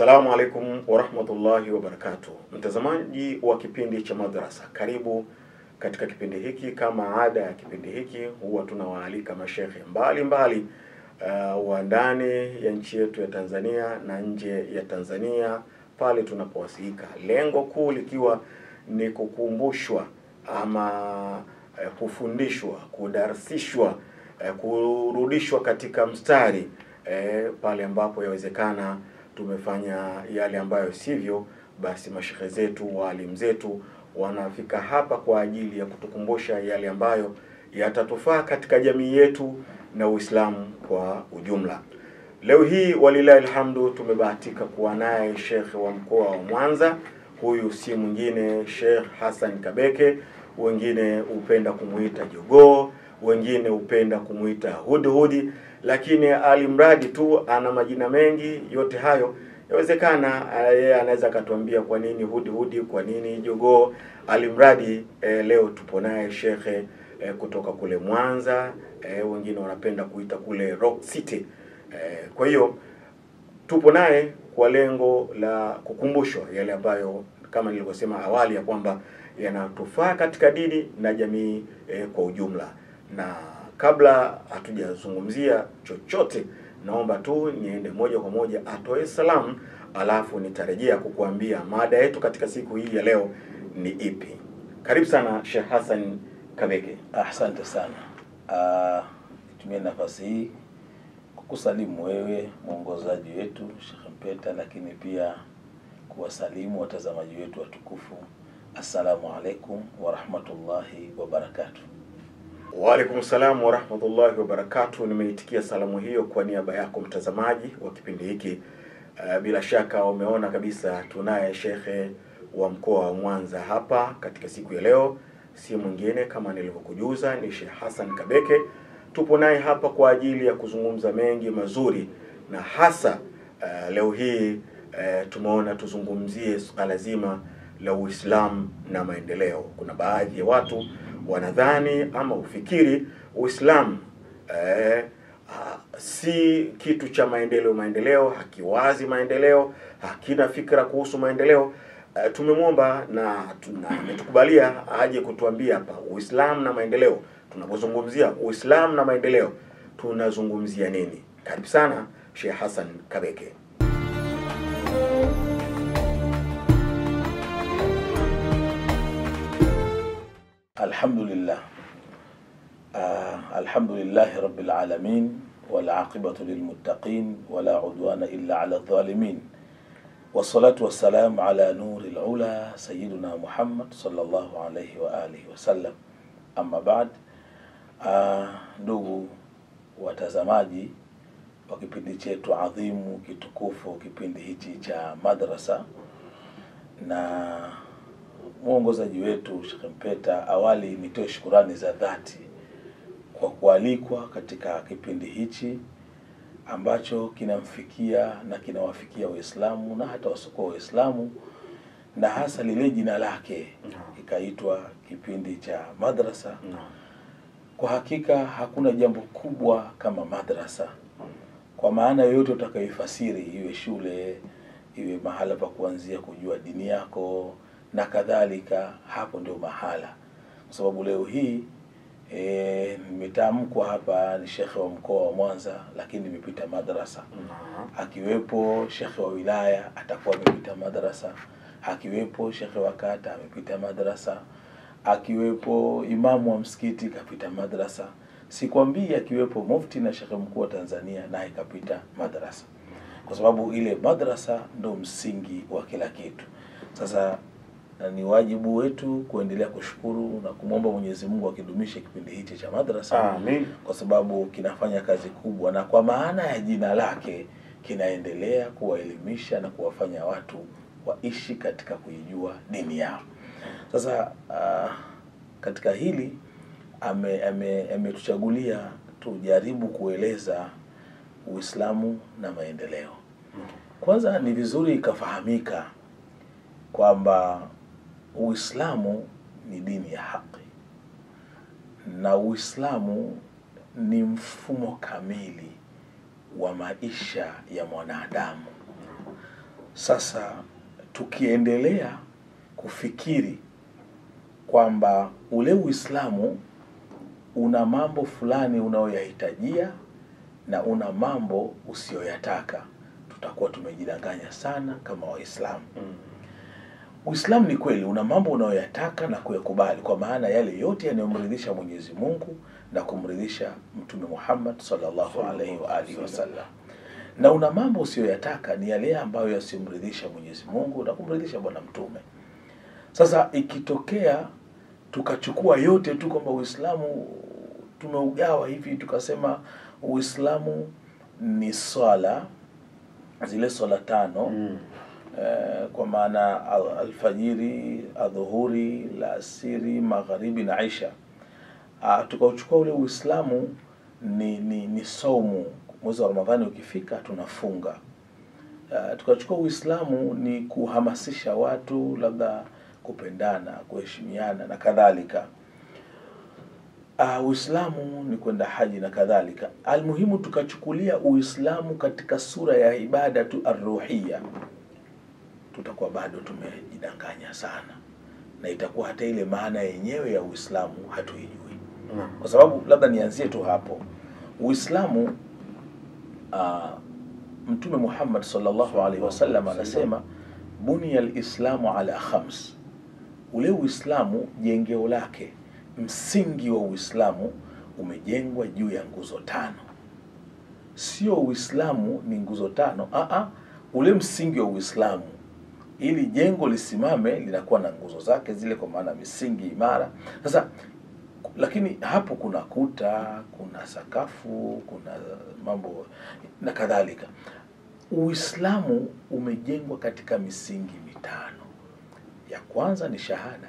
Assalamu alaikum warahmatullahi wabarakatuh, mtazamaji wa kipindi cha madrasa, karibu katika kipindi hiki. Kama ada ya kipindi hiki, huwa tunawaalika mashekhe mbalimbali uh, wa ndani ya nchi yetu ya Tanzania na nje ya Tanzania pale tunapowasilika, lengo kuu likiwa ni kukumbushwa ama uh, kufundishwa, kudarsishwa, uh, kurudishwa katika mstari uh, pale ambapo yawezekana tumefanya yale ambayo sivyo, basi mashehe zetu, waalimu zetu wanafika hapa kwa ajili ya kutukumbusha yale ambayo yatatufaa katika jamii yetu na Uislamu kwa ujumla. Leo hii walilahi alhamdu, tumebahatika kuwa naye shekhe wa mkoa wa Mwanza. Huyu si mwingine Sheikh Hassan Kabeke, wengine hupenda kumuita jogoo, wengine hupenda kumuita hudhudi, lakini alimradi tu ana majina mengi. Yote hayo yawezekana yeye anaweza akatuambia kwa nini hudhudi, kwa nini jogoo. Alimradi eh, leo tupo naye shekhe eh, kutoka kule Mwanza eh, wengine wanapenda kuita kule Rock City eh, kwa hiyo tupo naye kwa lengo la kukumbushwa yale ambayo kama nilivyosema awali ya kwamba yanatufaa katika dini na jamii eh, kwa ujumla. Na kabla hatujazungumzia chochote, naomba tu niende moja kwa moja atoe salamu, alafu nitarejea kukuambia mada yetu katika siku hii ya leo ni ipi. Karibu sana Sheikh Hassan Kabeke. Asante sana. Uh, nitumie nafasi hii kukusalimu wewe mwongozaji wetu Sheikh Mpeta, lakini pia kuwasalimu watazamaji wetu watukufu. Assalamu alaikum warahmatullahi wabarakatuh. Waalaikum salam warahmatullahi wabarakatuh. Nimeitikia salamu hiyo kwa niaba yako mtazamaji wa kipindi hiki. Uh, bila shaka umeona kabisa tunaye shekhe wa mkoa wa Mwanza hapa katika siku ya leo, si mwingine kama nilivyokujuza ni Sheikh Hassan Kabeke. Tupo naye hapa kwa ajili ya kuzungumza mengi mazuri, na hasa uh, leo hii uh, tumeona tuzungumzie suala zima la Uislamu na maendeleo. Kuna baadhi ya watu wanadhani ama ufikiri Uislamu eh, ah, si kitu cha maendeleo. Maendeleo hakiwazi maendeleo, hakina fikra kuhusu maendeleo. Eh, tumemwomba na tuna- ametukubalia aje kutuambia hapa Uislamu na maendeleo. Tunapozungumzia Uislamu na maendeleo tunazungumzia nini? Karibu sana Sheikh Hassan Kabeke. Alhamdulillah. Uh, alhamdulillahi rabbil alamin wal aqibatu lil muttaqin wala udwana illa ala dhalimin wassalatu wassalamu ala nuril ula sayyidina Muhammad sallallahu alayhi wa alihi wasallam. Amma ba'd, uh, ndugu watazamaji wa kipindi chetu adhimu kitukufu, kipindi hichi cha madrasa na mwongozaji wetu Sheikh Mpeta, awali nitoe shukurani za dhati kwa kualikwa katika kipindi hichi ambacho kinamfikia na kinawafikia Waislamu na hata wasiokuwa Waislamu, na hasa lile jina lake ikaitwa kipindi cha madrasa. Kwa hakika hakuna jambo kubwa kama madrasa, kwa maana yoyote utakayoifasiri, iwe shule, iwe mahala pa kuanzia kujua dini yako na kadhalika, hapo ndio mahala. Kwa sababu leo hii e, nimetamkwa hapa ni shekhe wa mkoa wa Mwanza, lakini nimepita madrasa akiwepo shekhe wa wilaya atakuwa amepita madrasa, akiwepo shekhe wa kata amepita madrasa, akiwepo imamu wa msikiti kapita madrasa. Sikwambii akiwepo mufti na shekhe mkuu wa Tanzania naye kapita madrasa, kwa sababu ile madrasa ndo msingi wa kila kitu. Sasa na ni wajibu wetu kuendelea kushukuru na kumwomba Mwenyezi Mungu akidumishe kipindi hichi cha madrasa Amin. kwa sababu kinafanya kazi kubwa, na kwa maana ya jina lake kinaendelea kuwaelimisha na kuwafanya watu waishi katika kuijua dini yao. Sasa uh, katika hili ame- ame- ametuchagulia tujaribu kueleza Uislamu na maendeleo. Kwanza ni vizuri ikafahamika kwamba Uislamu ni dini ya haki na Uislamu ni mfumo kamili wa maisha ya mwanadamu. Sasa tukiendelea kufikiri kwamba ule Uislamu una mambo fulani unayoyahitajia na una mambo usiyoyataka, tutakuwa tumejidanganya sana kama Waislamu. Mm. Uislamu ni kweli una mambo unayoyataka na kuyakubali, kwa maana yale yote yanayomridhisha Mwenyezi Mungu na kumridhisha Mtume Muhammad sallallahu alaihi wa alihi wasallam, na una mambo usiyoyataka ni yale ambayo yasimridhisha Mwenyezi Mungu na kumridhisha Bwana Mtume. Sasa ikitokea tukachukua yote tu kwamba Uislamu tumeugawa hivi, tukasema Uislamu ni swala zile swala tano Mm. eh, kwa maana al- alfajiri, adhuhuri, la asiri, magharibi na isha. Ah, tukauchukua ule Uislamu ni, ni, ni saumu. Mwezi wa Ramadhani ukifika tunafunga. Ah, tukachukua Uislamu ni kuhamasisha watu labda kupendana, kuheshimiana na kadhalika. Uh, Uislamu ni kwenda haji na kadhalika. Almuhimu tukachukulia Uislamu katika sura ya ibada tu arruhia, tutakuwa bado tumejidanganya sana, na itakuwa hata ile maana yenyewe ya Uislamu hatuijui Naam. kwa sababu labda nianzie tu hapo Uislamu uh, Mtume Muhammad sallallahu alaihi wasallam anasema bunia lislamu ala khams, ule Uislamu jengeo lake, msingi wa Uislamu umejengwa juu ya nguzo tano. Sio Uislamu ni nguzo tano, aa, ule msingi wa Uislamu ili jengo lisimame linakuwa na nguzo zake zile, kwa maana misingi imara. Sasa lakini hapo kuna kuta, kuna sakafu, kuna mambo na kadhalika. Uislamu umejengwa katika misingi mitano. Ya kwanza ni shahada,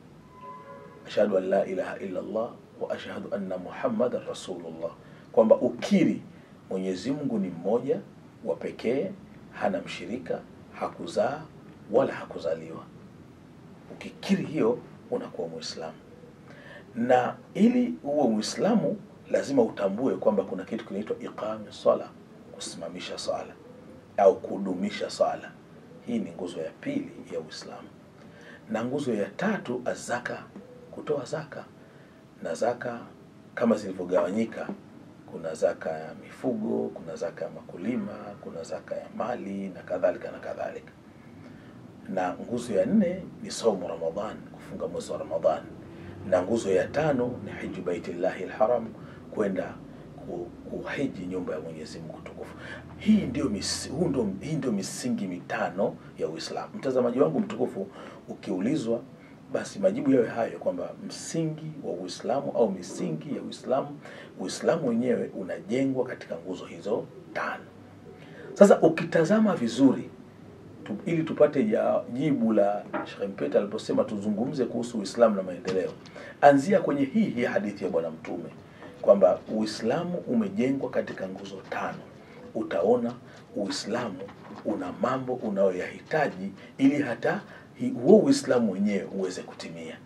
ashhadu an la ilaha illa Allah wa ashhadu anna muhammadan rasulullah, kwamba ukiri Mwenyezi Mungu ni mmoja wa pekee, hana mshirika, hakuzaa wala hakuzaliwa. Ukikiri hiyo unakuwa Muislamu na ili uwe Muislamu lazima utambue kwamba kuna kitu kinaitwa iqami sala, kusimamisha sala au kudumisha sala. Hii ni nguzo ya pili ya Uislamu, na nguzo ya tatu azaka, kutoa zaka. Na zaka kama zilivyogawanyika, kuna zaka ya mifugo, kuna zaka ya makulima, kuna zaka ya mali na kadhalika na kadhalika. Na nguzo ya nne ni saumu Ramadhan, kufunga mwezi wa Ramadhan na nguzo ya tano ni hiju baitillahi lharam, kwenda ku- kuhiji nyumba ya Mwenyezi Mungu tukufu. Hii ndio mis, huu ndio, hii ndio misingi mitano ya Uislamu. Mtazamaji wangu mtukufu, ukiulizwa basi majibu yawe hayo kwamba msingi wa Uislamu au misingi ya Uislamu, Uislamu wenyewe unajengwa katika nguzo hizo tano. Sasa ukitazama vizuri tu, ili tupate ya jibu la Sheikh Mpeta aliposema tuzungumze kuhusu Uislamu na maendeleo, anzia kwenye hii hii hadithi ya Bwana Mtume kwamba Uislamu umejengwa katika nguzo tano. Utaona Uislamu una mambo unayoyahitaji ili hata hi- huo Uislamu wenyewe uweze kutimia.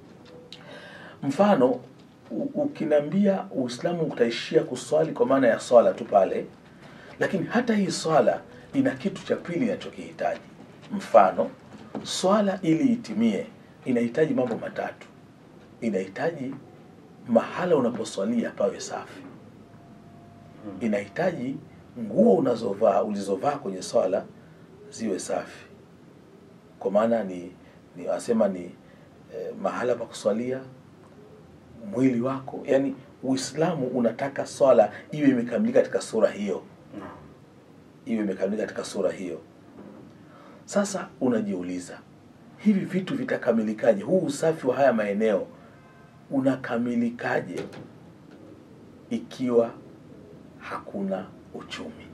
Mfano, u- ukiniambia Uislamu utaishia kuswali kwa maana ya swala tu pale, lakini hata hii swala ina kitu cha pili inachokihitaji. Mfano, swala ili itimie inahitaji mambo matatu. Inahitaji mahala unaposwalia pawe safi, inahitaji nguo unazovaa ulizovaa kwenye swala ziwe safi, kwa maana ni ni wasema ni eh, mahala pa kuswalia mwili wako, yani Uislamu unataka swala iwe imekamilika katika sura hiyo Naam. iwe imekamilika katika sura hiyo. Sasa unajiuliza hivi vitu vitakamilikaje? Huu usafi wa haya maeneo unakamilikaje ikiwa hakuna uchumi?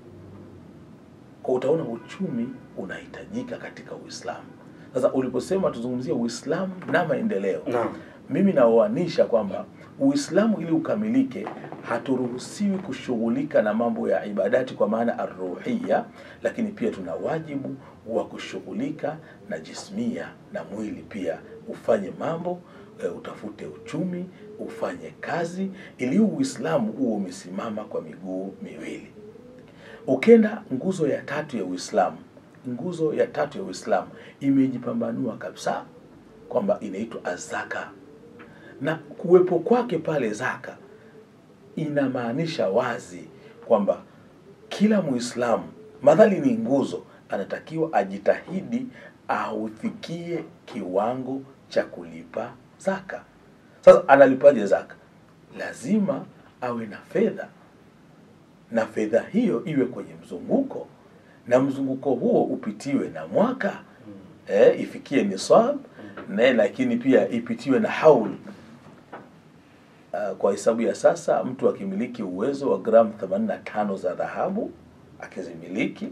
Kwa utaona uchumi unahitajika katika Uislamu. Sasa uliposema tuzungumzie Uislamu na maendeleo, Naam. mimi naoanisha kwamba Uislamu ili ukamilike, haturuhusiwi kushughulika na mambo ya ibadati kwa maana arruhia, lakini pia tuna wajibu wa kushughulika na jismia na mwili pia, ufanye mambo e, utafute uchumi, ufanye kazi, ili Uislamu huo umesimama kwa miguu miwili. Ukenda nguzo ya tatu ya Uislamu nguzo ya tatu ya Uislamu imejipambanua kabisa kwamba inaitwa azaka, na kuwepo kwake pale zaka inamaanisha wazi kwamba kila Muislamu madhali ni nguzo, anatakiwa ajitahidi aufikie kiwango cha kulipa zaka. Sasa analipaje zaka? Lazima awe na fedha, na fedha hiyo iwe kwenye mzunguko, na mzunguko huo upitiwe na mwaka eh, ifikie nisab na lakini pia ipitiwe na haul. Uh, kwa hesabu ya sasa mtu akimiliki uwezo wa gramu 85 za dhahabu akizimiliki,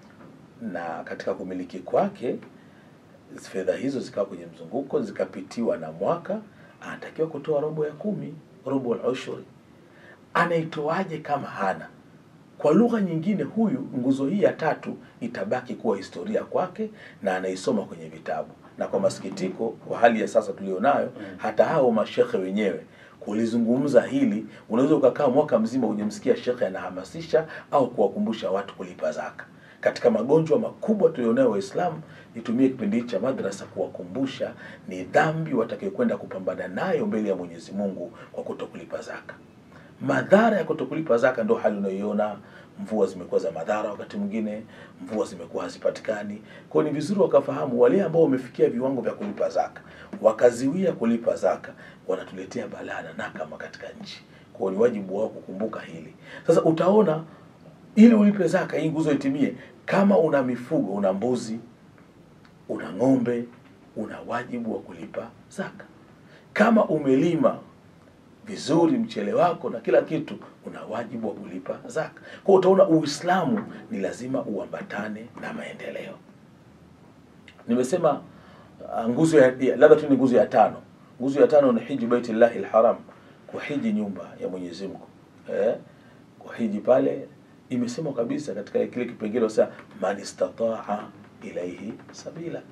na katika kumiliki kwake fedha hizo zikawa kwenye mzunguko zikapitiwa na mwaka, anatakiwa kutoa robo ya kumi, robo al-ushuri. Anaitoaje kama hana? Kwa lugha nyingine, huyu nguzo hii ya tatu itabaki kuwa historia kwake na anaisoma kwenye vitabu. Na kwa masikitiko, kwa hali ya sasa tulionayo, hata hao mashekhe wenyewe kulizungumza hili, unaweza ukakaa mwaka mzima hujamsikia shekhe anahamasisha au kuwakumbusha watu kulipa zaka. Katika magonjwa makubwa tulionayo Waislamu, nitumie kipindi hiki cha madrasa kuwakumbusha ni dhambi watakayokwenda kupambana nayo mbele ya Mwenyezi Mungu kwa kutokulipa zaka. Madhara ya kutokulipa zaka ndio hali unayoiona. Mvua zimekuwa za madhara, wakati mwingine mvua zimekuwa hazipatikani. Kwa hiyo ni vizuri wakafahamu wale ambao wamefikia viwango vya kulipa zaka wakaziwia kulipa zaka, wanatuletea balaa na nakama katika nchi. Kwa hiyo ni wajibu wao kukumbuka hili. Sasa utaona, ili ulipe zaka hii nguzo itimie, kama una mifugo, una mbuzi, una ng'ombe, una wajibu wa kulipa zaka. Kama umelima vizuri mchele wako na kila kitu, una wajibu wa kulipa zaka. Kwa utaona Uislamu ni lazima uambatane na maendeleo. Nimesema uh, nguzo ya ya- labda tu ni nguzo ya tano. Nguzo ya tano ni hiji baitillahi alharam, kuhiji nyumba ya Mwenyezi Mungu eh, kuhiji pale imesemwa kabisa katika kile kipengele sasa, man istataa ilaihi sabila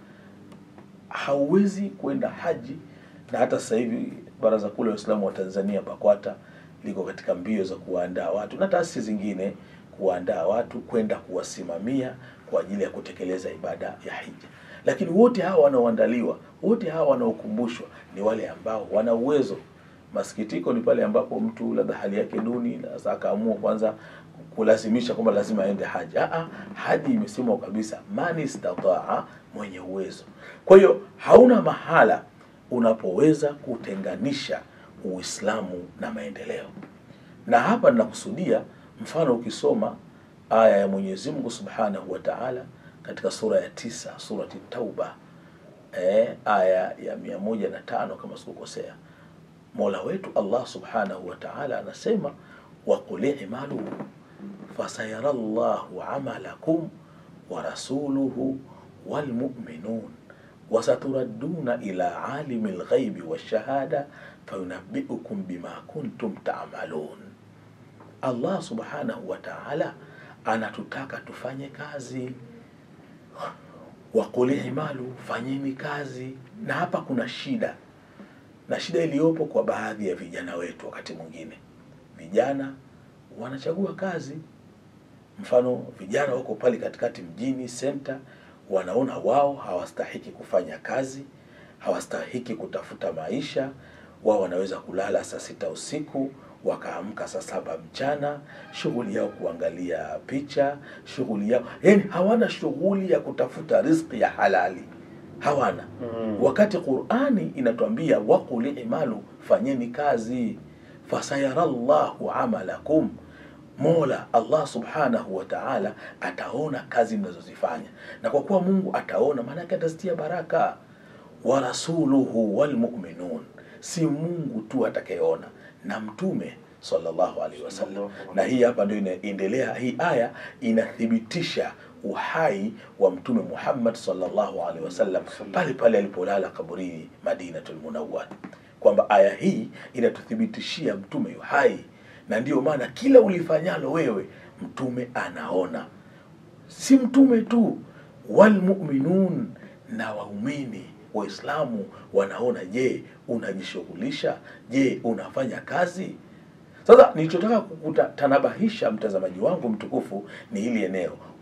hauwezi kwenda haji na hata sasa hivi Baraza Kuu la Waislamu wa Tanzania BAKWATA liko katika mbio za kuwaandaa watu na taasisi zingine kuwaandaa watu kwenda kuwasimamia kwa ajili ya kutekeleza ibada ya hija. Lakini wote hawa wanaoandaliwa, wote hawa wanaokumbushwa ni wale ambao wana uwezo. Masikitiko ni pale ambapo mtu labda hali yake duni, na sasa akaamua kwanza kulazimisha kwamba lazima aende haji. Aa, haji imesemwa kabisa, man istataa, mwenye uwezo. Kwa hiyo hauna mahala unapoweza kutenganisha Uislamu na maendeleo. Na hapa ninakusudia mfano, ukisoma aya ya Mwenyezi Mungu Subhanahu wa Ta'ala katika sura ya tisa, surati Tauba, eh, aya ya mia moja na tano kama sikukosea, Mola wetu Allah Subhanahu wa Ta'ala anasema waqul i'malu fasayara Allahu amalakum wa rasuluhu walmu'minun wasaturadduna ila alimi lghaibi washahada fayunabbiukum bima kuntum ta'malun. Allah subhanahu wa ta'ala anatutaka tufanye kazi, waqul imalu, fanyeni kazi. Na hapa kuna shida, na shida iliyopo kwa baadhi ya vijana wetu, wakati mwingine vijana wanachagua kazi mfano vijana wako pale katikati mjini senta, wanaona wao hawastahiki kufanya kazi, hawastahiki kutafuta maisha. Wao wanaweza kulala saa sita usiku wakaamka saa saba mchana, shughuli yao kuangalia picha, shughuli yao yani, hawana shughuli ya kutafuta riziki ya halali, hawana Mm. wakati Qur'ani inatuambia waqul imalu, fanyeni kazi, fasayara Allahu amalakum, Mola Allah subhanahu wa ta'ala ataona kazi mnazozifanya, na kwa kuwa Mungu ataona, maana yake atazitia baraka. Wa rasuluhu walmu'minun, si Mungu tu atakayeona, na mtume sallallahu alaihi wasallam. Na hii hapa ndio inaendelea, hii aya inathibitisha uhai wa mtume Muhammad sallallahu alaihi wasallam pale pale alipolala kaburini Madinatul Munawwar, kwamba aya hii inatuthibitishia mtume yu hai, na ndiyo maana kila ulifanyalo wewe mtume anaona. Si mtume tu, walmuminun, na waumini Waislamu wanaona. Je, unajishughulisha? Je, unafanya kazi? Sasa nilichotaka kukutanabahisha mtazamaji wangu mtukufu ni hili eneo,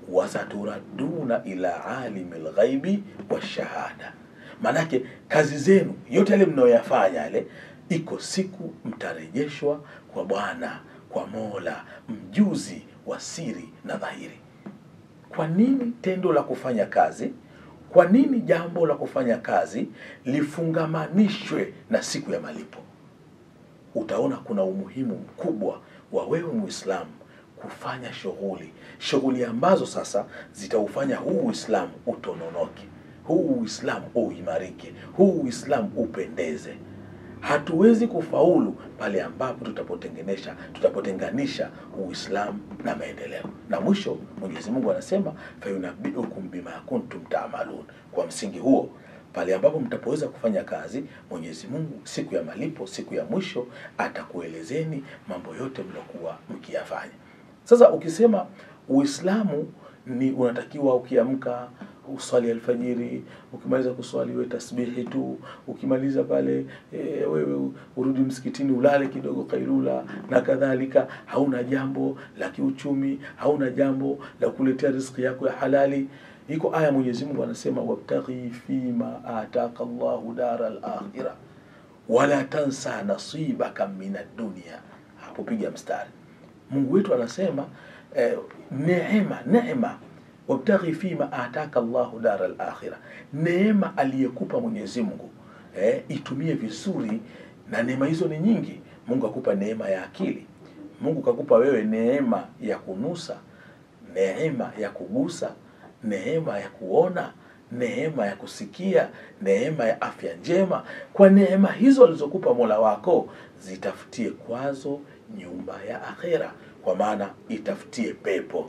wasaturaduna ila alimi lghaibi washahada maanake kazi zenu yote yale mnayoyafanya yale iko siku mtarejeshwa kwa bwana kwa mola mjuzi wa siri na dhahiri kwa nini tendo la kufanya kazi kwa nini jambo la kufanya kazi lifungamanishwe na siku ya malipo utaona kuna umuhimu mkubwa wa wewe muislamu kufanya shughuli shughuli ambazo sasa zitaufanya huu uislamu utononoke huu uislamu uimarike huu uislamu upendeze hatuwezi kufaulu pale ambapo tutapotengenesha tutapotenganisha uislamu na maendeleo na mwisho mwenyezi mungu anasema fayunabiukum bima kuntum taamalun kwa msingi huo pale ambapo mtapoweza kufanya kazi mwenyezi mungu siku ya malipo siku ya mwisho atakuelezeni mambo yote mliokuwa mkiyafanya sasa ukisema uislamu ni unatakiwa ukiamka uswali alfajiri ukimaliza kuswali we tasbihi tu ukimaliza pale e, wewe urudi msikitini ulale kidogo kailula na kadhalika hauna jambo la kiuchumi hauna jambo la kuletea riziki yako ya halali iko aya mwenyezi mungu anasema wabtaghi fima ataka llahu dara lakhira wala tansa nasibaka min addunia hapo piga mstari mungu wetu anasema eh, neema neema wabtaghi fima ataka llahu dara lakhira neema aliyekupa mwenyezi mungu eh, itumie vizuri na neema hizo ni nyingi mungu akupa neema ya akili mungu kakupa wewe neema ya kunusa neema ya kugusa neema ya kuona neema ya kusikia neema ya afya njema kwa neema hizo alizokupa mola wako zitafutie kwazo nyumba ya akhera kwa maana itafutie pepo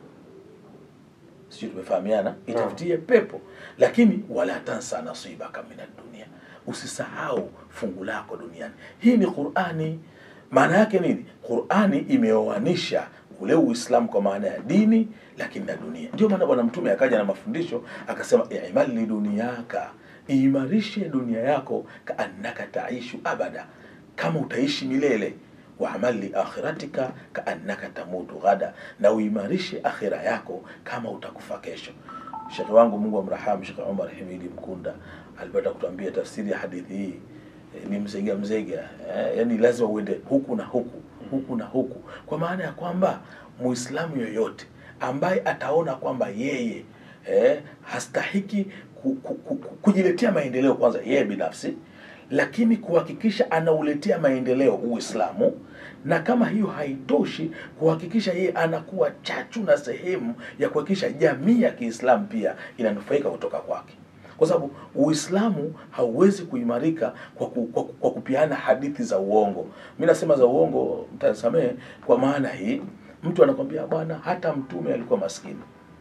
sijui tumefahamiana itafutie pepo lakini wala tansa nasibaka min dunia usisahau fungu lako duniani hii ni qurani maana yake nini qurani imeoanisha ule uislamu kwa maana ya dini lakini na dunia ndio maana bwana mtume akaja na mafundisho akasema imali duniaka iimarishe dunia yako kaannaka taishu abada kama utaishi milele waamal liakhiratika kaannaka tamutu ghada na uimarishe akhira yako kama utakufa kesho shekhe wangu mungu amrahamu shekhe umar himidi mkunda alipata kutuambia tafsiri ya hadithi hii e, ni mzega mzega e, yani lazima uende huku na huku huku na huku kwa maana ya kwamba muislamu yoyote ambaye ataona kwamba yeye eh, hastahiki ku, ku, ku, ku, kujiletea maendeleo kwanza yeye binafsi lakini kuhakikisha anauletea maendeleo uislamu na kama hiyo haitoshi kuhakikisha yeye anakuwa chachu na sehemu ya kuhakikisha jamii ya kiislamu pia inanufaika kutoka kwake kwa sababu uislamu hauwezi kuimarika kwa, ku, kwa, kwa kupiana hadithi za uongo mi nasema za uongo mtasamehe kwa maana hii mtu anakwambia bwana hata mtume alikuwa maskini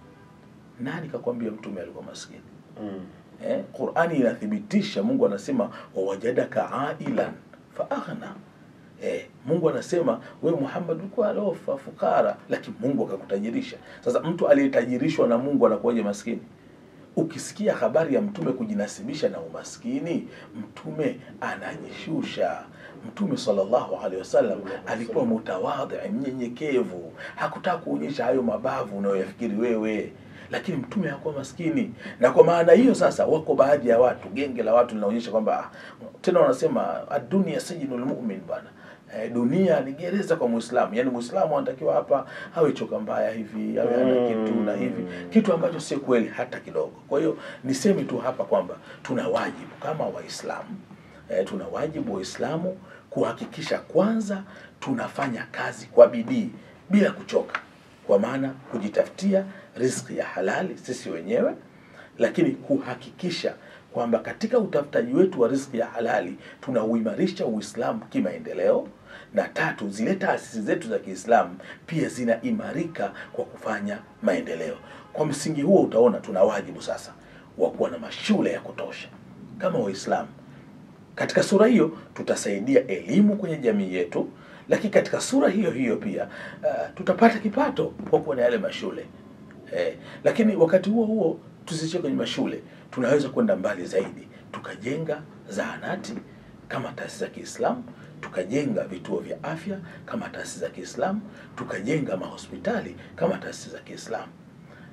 nani kakwambia mtume alikuwa maskini Mm. eh, qurani inathibitisha mungu anasema wawajadaka ailan faaghna eh, mungu anasema we muhammad ulikuwa alofa fukara lakini mungu akakutajirisha sasa mtu aliyetajirishwa na mungu anakuwaje maskini ukisikia habari ya mtume kujinasibisha na umaskini mtume anajishusha mtume sallallahu alaihi wasallam alikuwa mutawadhi mnyenyekevu hakutaka kuonyesha hayo mabavu unayoyafikiri wewe lakini mtume hakuwa maskini na kwa maana hiyo sasa wako baadhi ya watu genge la watu linaonyesha kwamba ah, tena wanasema adunia sijinul mumin bwana eh, dunia ni gereza kwa muislamu yaani muislamu anatakiwa hapa awe choka mbaya hivi awe ana kitu na hivi kitu ambacho sio kweli hata kidogo kwa hiyo niseme tu hapa kwamba tuna wajibu kama waislamu eh, tuna wajibu waislamu kuhakikisha kwanza tunafanya kazi kwa bidii bila kuchoka kwa maana kujitafutia riziki ya halali sisi wenyewe lakini kuhakikisha kwamba katika utafutaji wetu wa riziki ya halali tunauimarisha uislamu kimaendeleo na tatu zile taasisi zetu za kiislamu pia zinaimarika kwa kufanya maendeleo kwa msingi huo utaona tuna wajibu sasa wa kuwa na mashule ya kutosha kama waislamu katika sura hiyo tutasaidia elimu kwenye jamii yetu lakini katika sura hiyo hiyo pia uh, tutapata kipato kwa kuwa na yale mashule eh, lakini wakati huo huo tusichie kwenye mashule tunaweza kwenda mbali zaidi tukajenga zahanati kama taasisi za kiislamu tukajenga vituo vya afya kama taasisi za kiislamu tukajenga mahospitali kama taasisi za kiislamu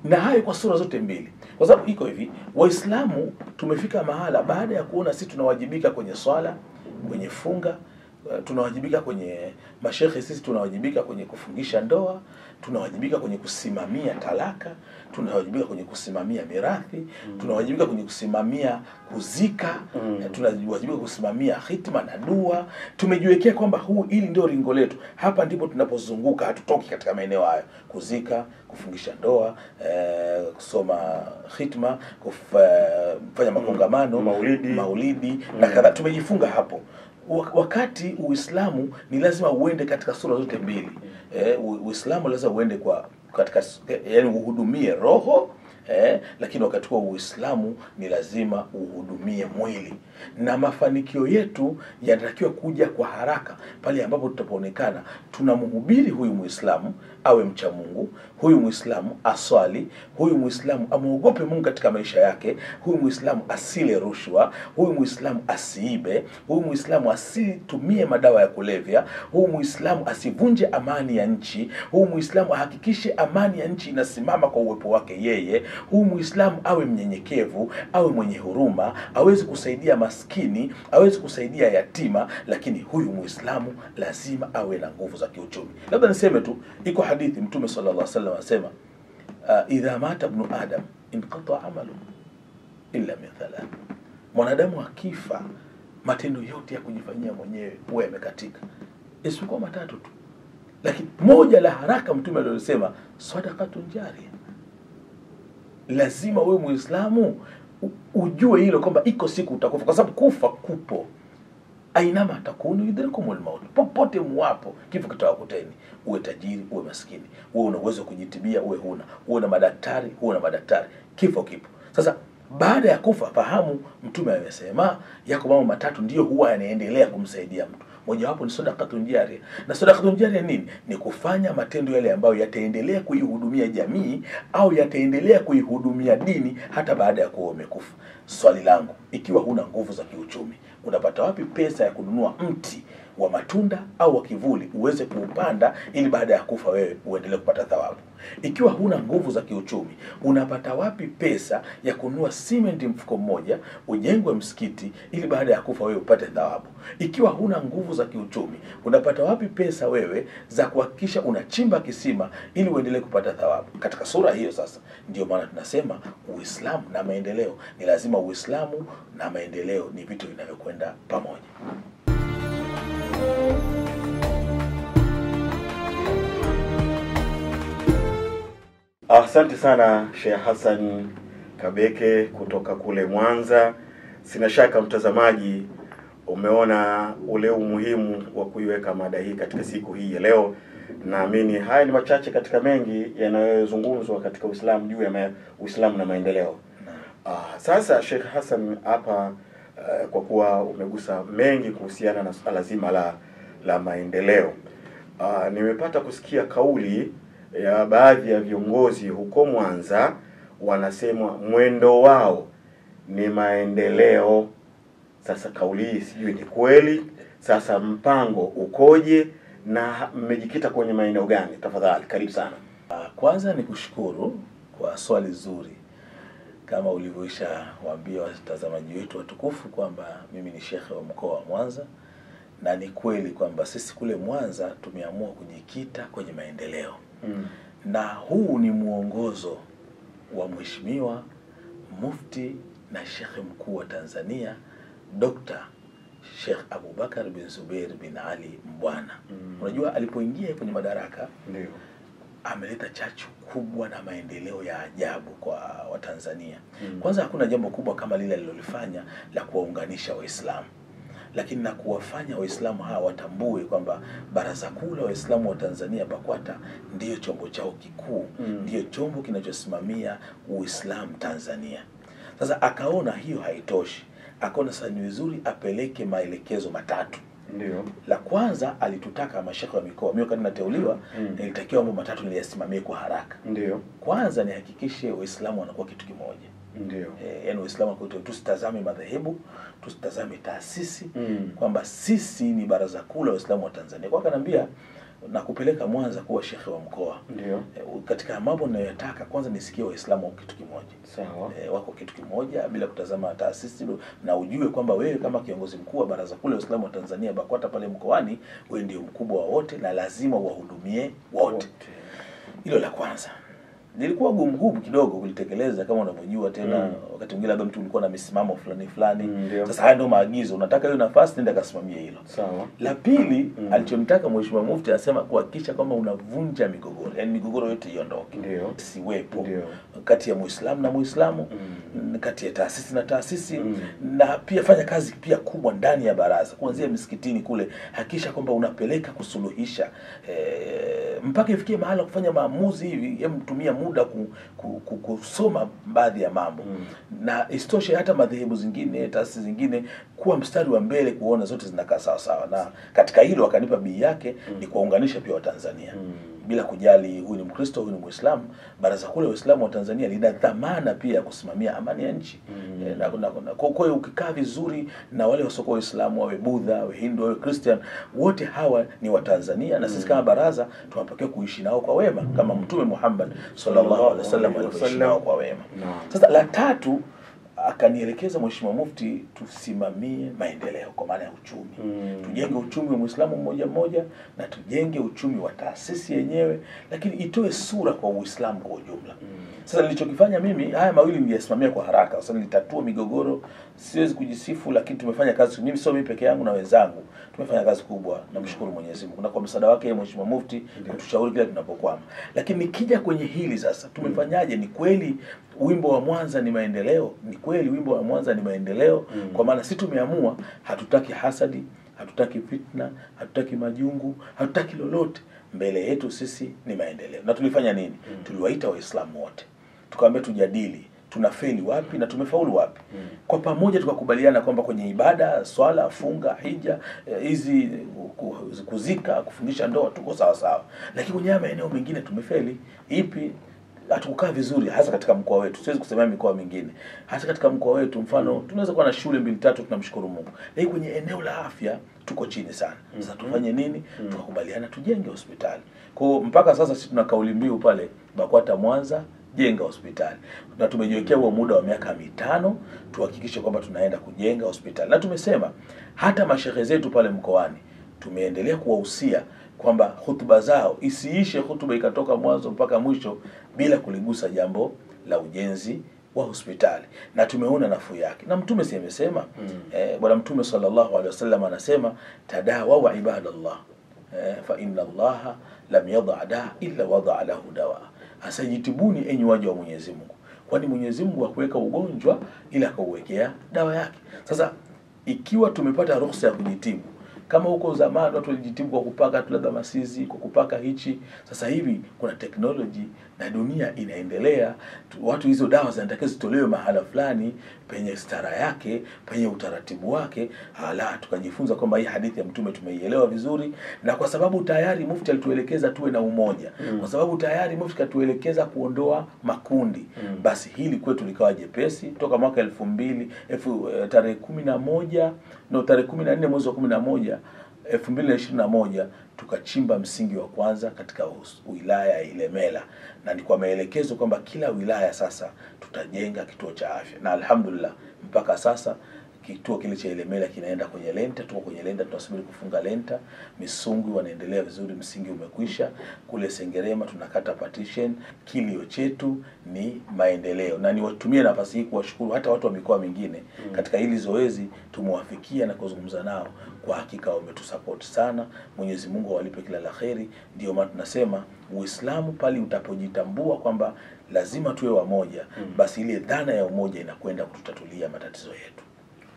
na hayo kwa sura zote mbili kwa sababu iko hivi waislamu tumefika mahala baada ya kuona sisi tunawajibika kwenye swala kwenye funga uh, tunawajibika kwenye mashekhe sisi tunawajibika kwenye kufungisha ndoa tunawajibika kwenye kusimamia talaka tunawajibika kwenye kusimamia mirathi tunawajibika kwenye kusimamia kuzika Mm. eh, tunawajibika kusimamia hitma na dua tumejiwekea kwamba huu hili ndio ringo letu hapa ndipo tunapozunguka hatutoki katika maeneo hayo kuzika kufungisha ndoa eh, kusoma hitma kuf, eh, kufanya makongamano Maulidi. maulidi na kadha tumejifunga hapo Wa- wakati uislamu ni lazima uende katika sura zote mbili eh, u- uislamu lazima uende kwa katika yani uhudumie roho eh, lakini wakati huo uislamu ni lazima uhudumie mwili na mafanikio yetu yanatakiwa kuja kwa haraka pale ambapo tutapoonekana tunamhubiri huyu muislamu awe mcha mungu huyu muislamu aswali huyu muislamu amwogope mungu katika maisha yake huyu muislamu asile rushwa huyu muislamu asiibe huyu muislamu asitumie madawa ya kulevya huyu muislamu asivunje amani ya nchi huyu muislamu ahakikishe amani ya nchi inasimama kwa uwepo wake yeye huyu muislamu awe mnyenyekevu awe mwenye huruma awezi kusaidia maskini awezi kusaidia yatima lakini huyu muislamu lazima awe na nguvu za kiuchumi labda niseme tu iko hadithi mtume sala llah salam anasema uh, idha mata bnu adam inqata amalu illa min thalath mwanadamu akifa matendo yote ya kujifanyia mwenyewe huwa yamekatika isipokuwa matatu tu lakini moja la haraka mtume alilosema sadakatun jaria lazima wewe muislamu u- ujue hilo kwamba iko siku utakufa kwa sababu kufa kupo ainama takunu yudrikumul maut popote muwapo kifo kitawakuteni uwe tajiri uwe maskini uwe una uwezo wa kujitibia uwe huna uwe na madaktari uwe na madaktari kifo kipo sasa baada ya kufa fahamu mtume amesema yako mambo matatu ndiyo huwa yanaendelea kumsaidia mtu mojawapo ni sadakatun jaria na sadakatun jaria nini ni kufanya matendo yale ambayo yataendelea kuihudumia jamii au yataendelea kuihudumia dini hata baada ya kuwa umekufa swali langu ikiwa huna nguvu za kiuchumi unapata wapi pesa ya kununua mti wa matunda au wa kivuli uweze kuupanda ili baada ya kufa wewe uendelee kupata thawabu ikiwa huna nguvu za kiuchumi unapata wapi pesa ya kununua simenti mfuko mmoja ujengwe msikiti ili baada ya kufa wewe upate thawabu ikiwa huna nguvu za kiuchumi unapata wapi pesa wewe za kuhakikisha unachimba kisima ili uendelee kupata thawabu katika sura hiyo sasa ndio maana tunasema uislamu na maendeleo ni lazima uislamu na maendeleo ni vitu vinavyokwenda pamoja Asante sana Sheikh Hassan Kabeke kutoka kule Mwanza. Sina shaka mtazamaji umeona ule umuhimu wa kuiweka mada hii katika siku hii ya leo. Naamini haya ni machache katika mengi yanayozungumzwa katika Uislamu juu ya ma- Uislamu na maendeleo. Ah, sasa Sheikh Hassan hapa uh, kwa kuwa umegusa mengi kuhusiana na suala zima la la maendeleo. Uh, nimepata kusikia kauli ya baadhi ya viongozi huko Mwanza wanasema mwendo wao ni maendeleo. Sasa kauli hii sijui ni kweli. Sasa mpango ukoje na mmejikita kwenye maeneo gani? Tafadhali, karibu sana. Ah, Kwanza ni kushukuru kwa swali zuri, kama ulivyoisha waambia watazamaji wetu watukufu kwamba mimi ni shekhe wa mkoa wa Mwanza, na ni kweli kwamba sisi kule Mwanza tumeamua kujikita kwenye maendeleo, Mm. na huu ni mwongozo wa Mheshimiwa Mufti na Shekhe Mkuu wa Tanzania Dr. Sheikh Abubakar bin Zubeir bin Ali Mbwana. Mm. Unajua, alipoingia kwenye madaraka Ndio. ameleta chachu kubwa na maendeleo ya ajabu kwa Watanzania. Mm. Kwanza hakuna jambo kubwa kama lile alilolifanya la kuwaunganisha Waislamu, lakini na kuwafanya Waislamu hawa watambue kwamba Baraza Kuu la Waislamu wa Tanzania BAKWATA ndiyo chombo chao kikuu, Mm. ndiyo chombo kinachosimamia Uislamu Tanzania. Sasa akaona hiyo haitoshi, akaona sasa ni vizuri apeleke maelekezo matatu Ndio. la kwanza alitutaka mashekhe wa mikoa, mimi wakati nateuliwa Mm. nilitakiwa mambo matatu niliyasimamie kwa haraka. Ndio. Kwanza nihakikishe Waislamu wanakuwa kitu kimoja, Ndio. e, yani Waislamu wanakuwa kitu- tusitazame madhehebu, tusitazame taasisi Mm. kwamba sisi ni baraza kuu la Waislamu wa Tanzania. Kwa akaniambia na kupeleka Mwanza kuwa shekhe wa mkoa. Ndio. Eh, katika mambo ninayoyataka kwanza nisikie Waislamu wako kitu kimoja Sawa. e, wako kitu kimoja bila kutazama taasisi na ujue kwamba wewe kama kiongozi mkuu wa baraza kuu la Waislamu wa Tanzania BAKWATA pale mkoani, wewe ndio mkubwa wa wote na lazima uwahudumie wote. Hilo la kwanza lilikuwa gumu gumu kidogo kulitekeleza, kama unavyojua tena Mm. wakati mwingine labda mtu ulikuwa na misimamo fulani fulani. Mm, ndio. Sasa haya ndio maagizo, unataka hiyo nafasi, nenda kasimamie hilo. Sawa. La pili Mm. alichomtaka Mheshimiwa Mufti anasema kuhakikisha kwamba unavunja migogoro, yaani migogoro yote iondoke, Ndio. siwepo Ndio. kati ya Muislamu na Muislamu Mm. kati ya taasisi na taasisi Mm. na pia fanya kazi pia kubwa ndani ya baraza kuanzia misikitini kule, hakikisha kwamba unapeleka kusuluhisha e, mpaka ifikie mahala kufanya maamuzi hivi, hem, tumia muda ku, ku, ku, kusoma baadhi ya mambo Mm. na isitoshe hata madhehebu zingine taasisi zingine kuwa mstari wa mbele kuona zote zinakaa sawa sawa, na katika hilo akanipa bii yake ni kuwaunganisha pia Watanzania Mm. bila kujali huyu ni Mkristo, huyu ni Muislamu. Baraza Kuu la Waislamu wa Tanzania lina dhamana pia ya kusimamia amani ya nchi Mm. Eh, na, na, na, kwa kwa hiyo ukikaa vizuri na wale wasiokuwa Waislamu, wawe Budha, wawe Hindu, wawe Christian, wote hawa ni Watanzania na sisi kama baraza tunapokea kuishi nao kwa wema kama Mtume Muhammad sallallahu alaihi wasallam alivyoishi nao kwa wema. Naam. Sasa la tatu akanielekeza Mheshimiwa Mufti tusimamie maendeleo kwa maana ya uchumi Mm. tujenge uchumi wa Muislamu mmoja mmoja na tujenge uchumi wa taasisi yenyewe, lakini itoe sura kwa Uislamu kwa ujumla. Sasa nilichokifanya mimi, haya mawili niliyasimamia kwa haraka, kwa sababu nilitatua migogoro. Siwezi kujisifu, lakini tumefanya kazi. Mimi sio mimi peke yangu na wenzangu, tumefanya kazi kubwa. Namshukuru Mwenyezi Mungu na kwa msaada wake yeye Mheshimiwa Mufti kutushauri kila tunapokwama. Lakini nikija kwenye hili sasa, tumefanyaje? Ni kweli wimbo wa Mwanza ni maendeleo? Ni kweli wimbo wa Mwanza ni maendeleo? Mm. Kwa maana si tumeamua, hatutaki hasadi, hatutaki fitna, hatutaki majungu, hatutaki lolote. Mbele yetu sisi ni maendeleo. Na tulifanya nini? Tuliwaita Waislamu wote tukawaambia tujadili tunafeli wapi na tumefaulu wapi. Mm. Kwa pamoja tukakubaliana kwamba kwenye ibada, swala, funga, hija, eh, hizi ku- kuzika, kufundisha ndoa tuko sawa sawa, lakini kwenye haya maeneo mengine tumefeli. Ipi? hatukukaa vizuri, hasa katika mkoa wetu. Siwezi kusemea mikoa mingine, hasa katika mkoa wetu. Mfano, tunaweza kuwa na shule mbili tatu, tunamshukuru Mungu, lakini kwenye eneo la afya tuko chini sana. Sasa tufanye nini? Tukakubaliana tujenge hospitali. Kwa hiyo mpaka sasa sisi tuna kauli mbiu pale BAKWATA Mwanza jenga hospitali na tumejiwekea huo muda wa miaka mitano tuhakikishe kwamba tunaenda kujenga hospitali, na tumesema hata mashehe zetu pale mkoani tumeendelea kuwahusia kwamba hutuba zao isiishe hutuba ikatoka mwanzo mpaka mwisho bila kuligusa jambo la ujenzi wa hospitali, na tumeona nafuu yake. Na Mtume si amesema Mm. eh, Bwana Mtume sallallahu alaihi wasallam anasema tadawau ibadallah eh, fa inna allaha lam yada da illa wadaa lahu dawa, asajitibuni enyi waja wa Mwenyezi Mungu, kwani Mwenyezi Mungu hakuweka ugonjwa ila akauwekea dawa yake. Sasa ikiwa tumepata ruhusa ya kujitibu kama huko zamani watu walijitibu kwa kupaka tu labda masizi, kwa kupaka hichi. Sasa hivi kuna teknoloji na dunia inaendelea, tu- watu hizo dawa zinatakiwa zitolewe mahala fulani penye stara yake, penye utaratibu wake. Hala, tukajifunza kwamba hii hadithi ya Mtume tumeielewa vizuri, na kwa sababu tayari Mufti alituelekeza tuwe na umoja Mm. kwa sababu tayari Mufti katuelekeza kuondoa makundi Mm. basi hili kwetu likawa jepesi toka mwaka elfu mbili elfu eh, tarehe kumi na moja no tarehe kumi na nne mwezi wa kumi na moja elfu mbili na ishirini na moja tukachimba msingi wa kwanza katika us- wilaya ya Ilemela, na ni kwa maelekezo kwamba kila wilaya sasa tutajenga kituo cha afya, na alhamdulillah mpaka sasa kituo kile cha Ilemela kinaenda kwenye lenta, tuko kwenye lenta, tunasubiri kufunga lenta. Misungwi wanaendelea vizuri, msingi umekwisha. Kule Sengerema tunakata partition. Kilio chetu ni maendeleo, na niwatumie nafasi hii kuwashukuru hata watu wa mikoa mingine katika hili zoezi, tumewafikia na kuzungumza nao, kwa hakika wametusupport sana. Mwenyezi Mungu awalipe kila la kheri. Ndio maana tunasema Uislamu pale utapojitambua kwamba lazima tuwe wamoja, basi ile dhana ya umoja inakwenda kututatulia matatizo yetu.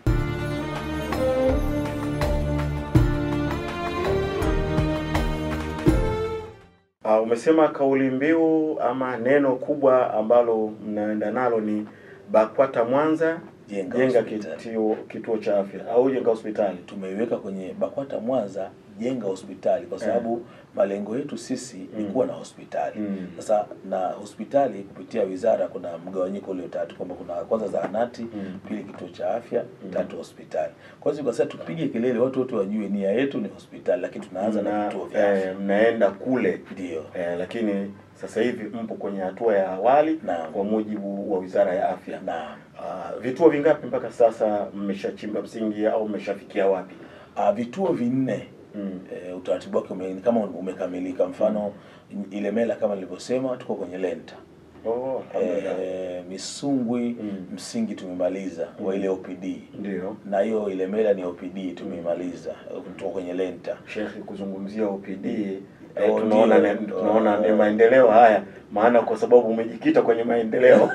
Uh, umesema kauli mbiu ama neno kubwa ambalo mnaenda nalo ni BAKWATA Mwanza Jenga jenga hospitali. kituo, kituo cha afya au jenga hospitali. tumeiweka kwenye BAKWATA Mwanza kujenga hospitali kwa sababu malengo yetu sisi ni Mm. kuwa na hospitali Mm. sasa na hospitali kupitia wizara kuna mgawanyiko ulio tatu kwamba kuna kwanza zahanati Mm. pili kituo cha afya tatu hospitali kwa hiyo sasa tupige kelele watu wote wajue nia yetu ni hospitali lakini tunaanza na Mna- vituo vya afya eh, mnaenda kule ndio eh, lakini sasa hivi mpo kwenye hatua ya awali Naam. kwa mujibu wa wizara ya afya na Ah, vituo vingapi mpaka sasa mmeshachimba msingi au mmeshafikia wapi uh, vituo vinne mm. e, utaratibu wake ume, kama umekamilika mfano ile mela kama nilivyosema tuko kwenye lenta oh, alhamdulillah. e, misungwi Mm. msingi tumemaliza wa ile OPD ndio na hiyo ile mela ni OPD tumeimaliza tuko kwenye lenta Shekhi, kuzungumzia OPD eh, Oh, tunaona ndio. ni, tunaona ni Oh. maendeleo haya, maana kwa sababu umejikita kwenye maendeleo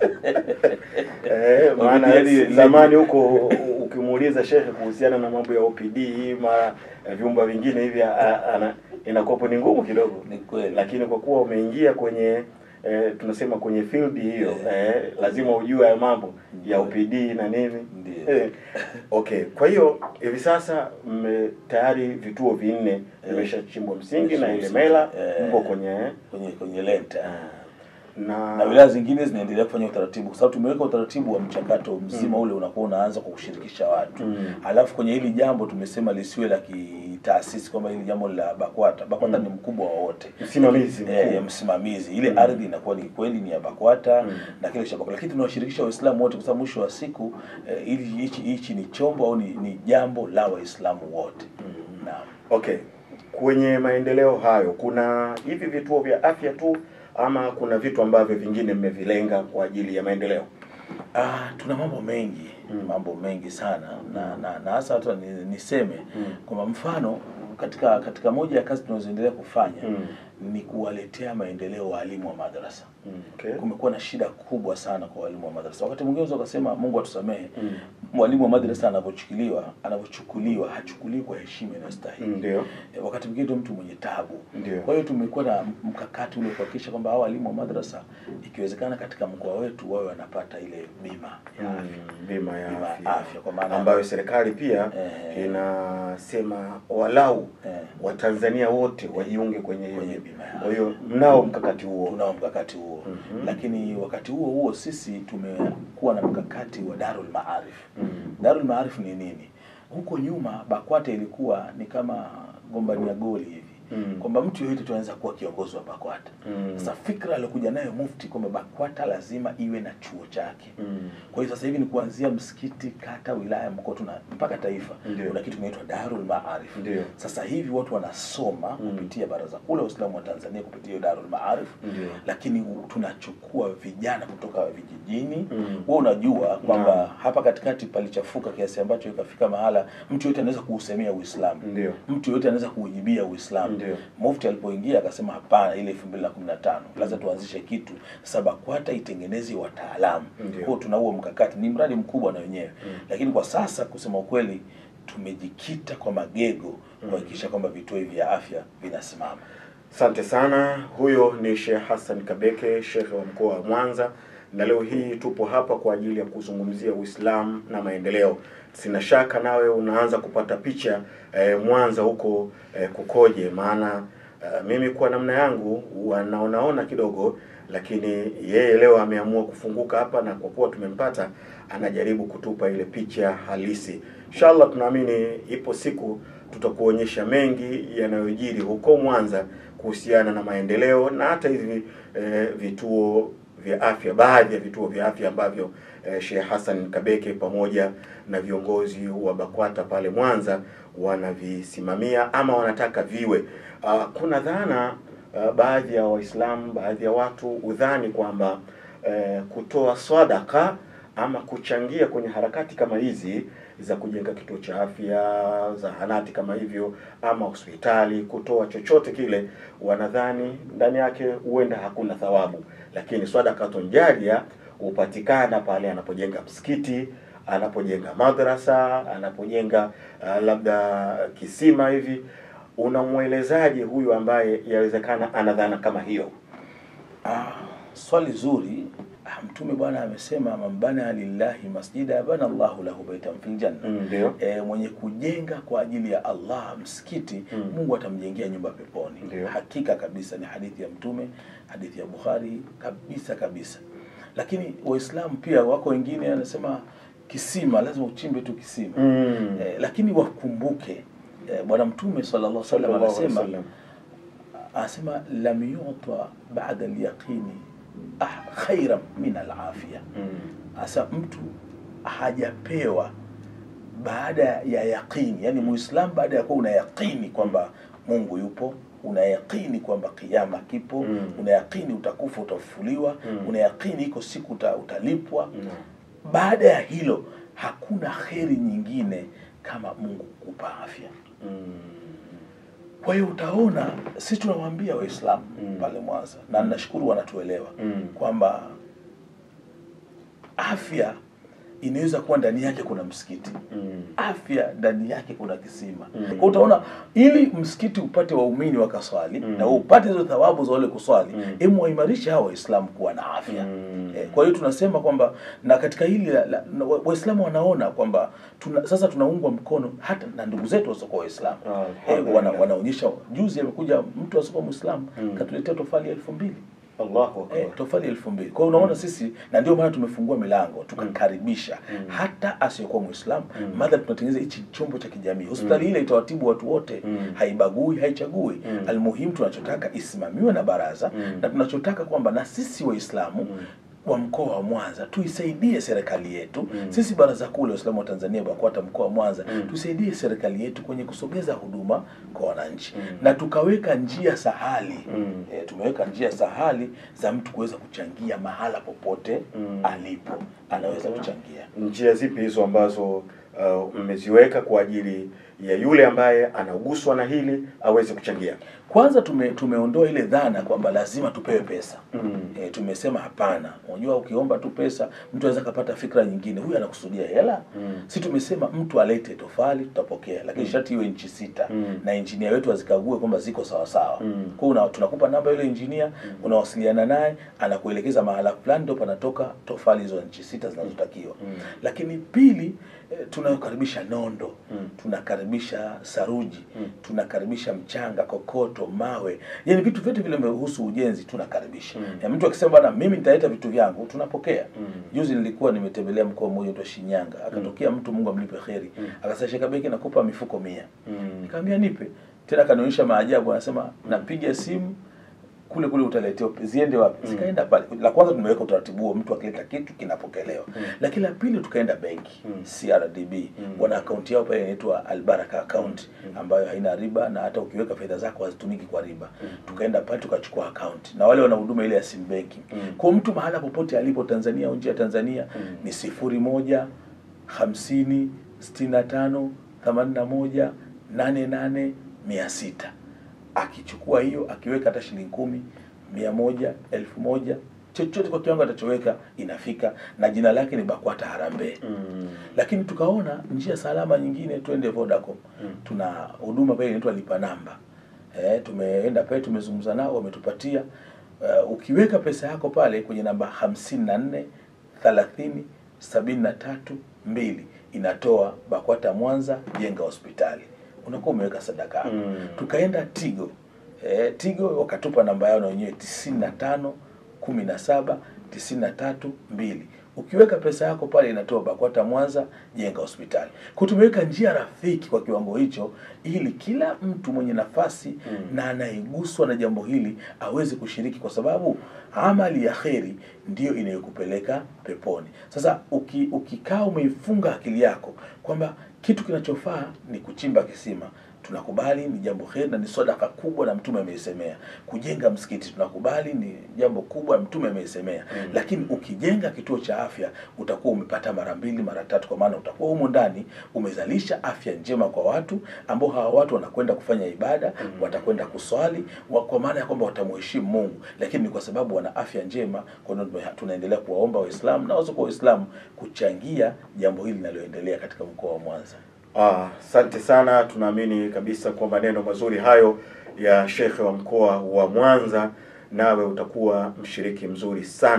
eh, maana OPD zamani huko ukimuuliza shekhe kuhusiana na mambo ya OPD mara eh, vyumba vingine hivi a- ana- inakuwapo ni ngumu kidogo, ni kweli lakini kwa kuwa umeingia kwenye eh, tunasema kwenye field hiyo eh, lazima ujue hayo mambo ya OPD na nini Ndio. eh, okay. Kwa hiyo hivi sasa mme tayari vituo vinne vimeshachimbwa msingi na ile mela Eh. mko kwenye kwenye kwenye lenta na, na wilaya zingine zinaendelea kufanya utaratibu kwa sababu tumeweka utaratibu wa mchakato mzima ule unakuwa unaanza kwa kushirikisha watu Mm. alafu kwenye hili jambo tumesema lisiwe la kitaasisi kwamba hili jambo la BAKWATA BAKWATA ni mkubwa wa wote msimamizi eh, mkuu. msimamizi ile ardhi inakuwa ni kweli ni ya BAKWATA Mm. na kile cha BAKWATA, lakini tunawashirikisha Waislamu wote kwa sababu mwisho wa siku eh, ili hichi hichi ni chombo au ni, ni jambo la Waislamu wote naam. Okay, kwenye maendeleo hayo kuna hivi vituo vya afya tu ama kuna vitu ambavyo vingine mmevilenga kwa ajili ya maendeleo? Ah, tuna mambo mengi Mm. mambo mengi sana na na, na hasa hata ni, niseme Mm. kwamba mfano katika katika moja ya kazi tunazoendelea kufanya Mm. ni kuwaletea maendeleo walimu wa madrasa. Mm, Okay. Kumekuwa na shida kubwa sana kwa walimu wa madrasa. Wakati mwingine unaweza ukasema Mungu atusamehe, Mm. mwalimu wa madrasa anavyochukuliwa anavyochukuliwa hachukuliwi kwa heshima inayostahili. Ndio. Eh, Wakati mwingine ndio mtu mwenye tabu. Ndio. Kwa hiyo tumekuwa na mkakati ule kuhakikisha kwamba hao walimu wa madrasa ikiwezekana katika mkoa wetu wawe wanapata ile bima ya afya. Mm, bima ya Bima ya afya, afya, kwa maana- ambayo serikali pia Eh. inasema walau Eh. Watanzania wote wajiunge kwenye hiyo Kwenye bima. bima ya Kwa hiyo mnao mkakati huo. tunao mkakati huo Mhm. lakini wakati huo huo sisi tumekuwa na mkakati wa Darul Maarif. Mm. Darul Maarif ni nini? Huko nyuma BAKWATA ilikuwa ni kama gombania goli hivi Mm. kwamba mtu yoyote tu anaweza kuwa kiongozi wa BAKWATA. Mm. Sasa fikra aliyokuja nayo mufti kwamba BAKWATA lazima iwe na chuo chake. Mm. Kwa hiyo sasa hivi ni kuanzia msikiti, kata, wilaya, mkoa tuna mpaka taifa. Ndio. Kuna kitu kinaitwa Darul Maarif. Ndio. Sasa hivi watu wanasoma Mm. kupitia Baraza Kuu la Waislamu wa Tanzania kupitia hiyo Darul Maarif. Ndio. Lakini u- tunachukua vijana kutoka vijijini. Mm. Wewe unajua kwamba Naam. hapa katikati palichafuka kiasi ambacho ikafika mahala mtu yote anaweza kuusemea Uislamu. Ndio. Mtu yote anaweza kuujibia Uislamu. Ndio. Mufti alipoingia akasema hapana, ile 2015 lazima tuanzishe kitu sasa, BAKWATA itengeneze wataalamu. Ndio. Kwa hiyo tuna huo mkakati, ni mradi mkubwa na wenyewe Mm. lakini kwa sasa kusema ukweli tumejikita kwa magego kuhakikisha kwamba vituo hivi vya afya vinasimama. Asante sana. Huyo ni Sheikh Hassan Kabeke, shekhe wa mkoa wa Mwanza, na leo hii tupo hapa kwa ajili ya kuzungumzia Uislamu na maendeleo. Sina shaka nawe unaanza kupata picha eh, Mwanza huko eh, kukoje, maana eh, mimi kwa namna yangu wanaonaona kidogo, lakini yeye leo ameamua kufunguka hapa, na kwa kuwa tumempata, anajaribu kutupa ile picha halisi. Inshallah tunaamini ipo siku tutakuonyesha mengi yanayojiri huko Mwanza kuhusiana na maendeleo na hata hivi eh, vituo vya afya, baadhi ya vituo vya afya ambavyo eh, Sheikh Hassan Kabeke pamoja na viongozi wa BAKWATA pale Mwanza wanavisimamia ama wanataka viwe. Uh, kuna dhana uh, baadhi ya Waislamu, baadhi ya watu udhani kwamba eh, kutoa sadaka ama kuchangia kwenye harakati kama hizi za kujenga kituo cha afya, zahanati kama hivyo, ama hospitali, kutoa chochote kile, wanadhani ndani yake huenda hakuna thawabu, lakini sadakatun jaria hupatikana pale anapojenga msikiti, anapojenga madrasa, anapojenga uh, labda kisima hivi. Unamwelezaje huyu ambaye yawezekana ana dhana kama hiyo? Ah, swali zuri. ah, mtume bwana amesema man bana lillahi masjida bana Allahu lahu baitan fil janna Mm, ndio e, mwenye kujenga kwa ajili ya Allah msikiti Mm. Mungu atamjengea nyumba peponi. Ndio. Hakika kabisa ni hadithi ya Mtume, hadithi ya Bukhari kabisa kabisa. Lakini Waislamu pia wako wengine anasema kisima lazima uchimbe tu kisima Mm. e, lakini wakumbuke e, Bwana Mtume sallallahu alaihi wasallam Sallallahu alaihi anasema wasallam. anasema lam yuta ba'da al-yaqini ah, khairan min al-afia Mm. Sasa mtu hajapewa baada ya yaqini, yani muislam baada ya kuwa una yaqini kwamba Mungu yupo, una yaqini kwamba kiyama kipo, Mm. una yaqini utakufa, utafufuliwa, Mm. una yaqini iko siku uta, utalipwa. Mm. Baada ya hilo hakuna kheri nyingine kama Mungu kukupa afya. Mm. Kwa hiyo utaona sisi tunawaambia Waislamu Mm. pale Mwanza, na nashukuru wanatuelewa Mm. kwamba afya inaweza kuwa ndani yake kuna msikiti Mm. afya ndani yake kuna kisima Mm. kwa utaona ili msikiti upate waumini wakaswali Mm. na upate hizo thawabu za wale kuswali Mm. emu waimarishe hawa waislamu kuwa na afya Mm. Eh, kwa hiyo tunasema kwamba na katika hili la- la- na wa- waislamu wanaona kwamba tuna, sasa tunaungwa mkono hata na ndugu zetu wasiokuwa waislamu Ah, eh, wana, wanaonyesha juzi amekuja mtu asiokuwa mwislamu Mm. katuletea tofali elfu mbili Allahu akbar. Eh, tofali elfu mbili. Kwa hiyo unaona sisi, na ndio maana tumefungua milango tukakaribisha Mm. hata asiyekuwa Muislamu Mm. madha tunatengeneza hichi chombo cha kijamii. Hospitali ile itawatibu watu wote, Mm. haibagui, haichagui. Mm. Almuhimu tunachotaka isimamiwe na baraza Mm. na tunachotaka kwamba na sisi Waislamu Mm. wa mkoa wa Mwanza tuisaidie serikali yetu Mm. sisi baraza kuu la Waislamu wa Tanzania BAKWATA mkoa wa Mwanza Mm. tusaidie serikali yetu kwenye kusogeza huduma kwa wananchi Mm. na tukaweka njia sahali Mm. e, tumeweka njia sahali za mtu kuweza kuchangia mahala popote Mm. alipo anaweza kuchangia njia zipi hizo ambazo uh, mmeziweka kwa ajili ya yule ambaye anaguswa na hili aweze kuchangia? kwanza tume, tumeondoa ile dhana kwamba lazima tupewe pesa Mm. e, tumesema hapana unajua ukiomba tu pesa mtu anaweza kapata fikra nyingine huyu anakusudia hela Mm. si tumesema mtu alete tofali tutapokea lakini Mm. sharti iwe nchi sita Mm. na injinia wetu azikague kwamba ziko sawa sawa Mm. kwa hiyo una- tunakupa namba yule injinia unawasiliana naye anakuelekeza mahala fulani ndo panatoka tofali hizo nchi sita zinazotakiwa Mm. lakini pili eh, tunakaribisha nondo Mm. tunakaribisha saruji Mm. tunakaribisha mchanga kokoto mawe yani vitu vyote vile vimehusu ujenzi tunakaribisha Mm. ya mtu akisema bana mimi nitaleta vitu vyangu tunapokea Mm. juzi nilikuwa nimetembelea mkoa mmoja unaitwa Shinyanga akatokea mtu Mungu amlipe kheri Mm. akasema Sheikh Beki nakupa mifuko mia Mm. nikamwambia nipe tena kanionyesha maajabu anasema napiga simu kule kule utaletewa ziende wapi Mm. zikaenda pale la kwanza tumeweka utaratibu huo mtu akileta kitu kinapokelewa Mm. lakini la pili tukaenda benki Mm. CRDB Mm. wana akaunti yao pale inaitwa Albaraka account Mm. ambayo haina riba na hata ukiweka fedha zako hazitumiki kwa riba Mm. tukaenda pale tukachukua account na wale wana huduma ile ya sim banking Mm. kwa mtu mahala popote alipo Tanzania au nje ya Tanzania Mm. ni sifuri moja hamsini sitini na tano themanini na moja nane nane mia sita akichukua hiyo akiweka hata shilingi kumi mia moja elfu moja chochote kwa kiwango atachoweka inafika na jina lake ni BAKWATA Harambee Mm. lakini tukaona njia salama nyingine twende Vodacom Mm. tuna huduma pale inaitwa lipa namba eh, tumeenda pale tumezungumza nao wametupatia uh, ukiweka pesa yako pale kwenye namba hamsini na nne thelathini sabini na tatu mbili inatoa BAKWATA Mwanza jenga hospitali unakuwa umeweka sadaka yako Mm. tukaenda Tigo eh, Tigo wakatupa namba yao na wenyewe tisini na tano kumi na saba tisini na tatu mbili ukiweka pesa yako pale inatoa BAKWATA Mwanza jenga hospitali. Kwa tumeweka njia rafiki kwa kiwango hicho, ili kila mtu mwenye nafasi Mm. na anayeguswa na jambo hili aweze kushiriki, kwa sababu amali ya kheri ndiyo inayokupeleka peponi. Sasa uki, ukikaa umeifunga akili yako kwamba kitu kinachofaa ni kuchimba kisima tunakubali ni jambo heri na ni sadaka kubwa na mtume ameisemea. Kujenga msikiti tunakubali ni jambo kubwa mtume ameisemea. Mm. Lakini ukijenga kituo cha afya utakuwa umepata mara mbili mara tatu, kwa maana utakuwa humo ndani umezalisha afya njema kwa watu ambao hawa watu wanakwenda kufanya ibada Mm. watakwenda kuswali wa, kwa maana ya kwamba watamheshimu Mungu, lakini ni kwa sababu wana afya njema. Kwa hiyo tume- tunaendelea kuwaomba Waislamu na wasiokuwa Waislamu kuchangia jambo hili linaloendelea katika mkoa wa Mwanza. Ah, Asante sana, tunaamini kabisa kwa maneno mazuri hayo ya shekhe wa mkoa wa Mwanza, nawe utakuwa mshiriki mzuri sana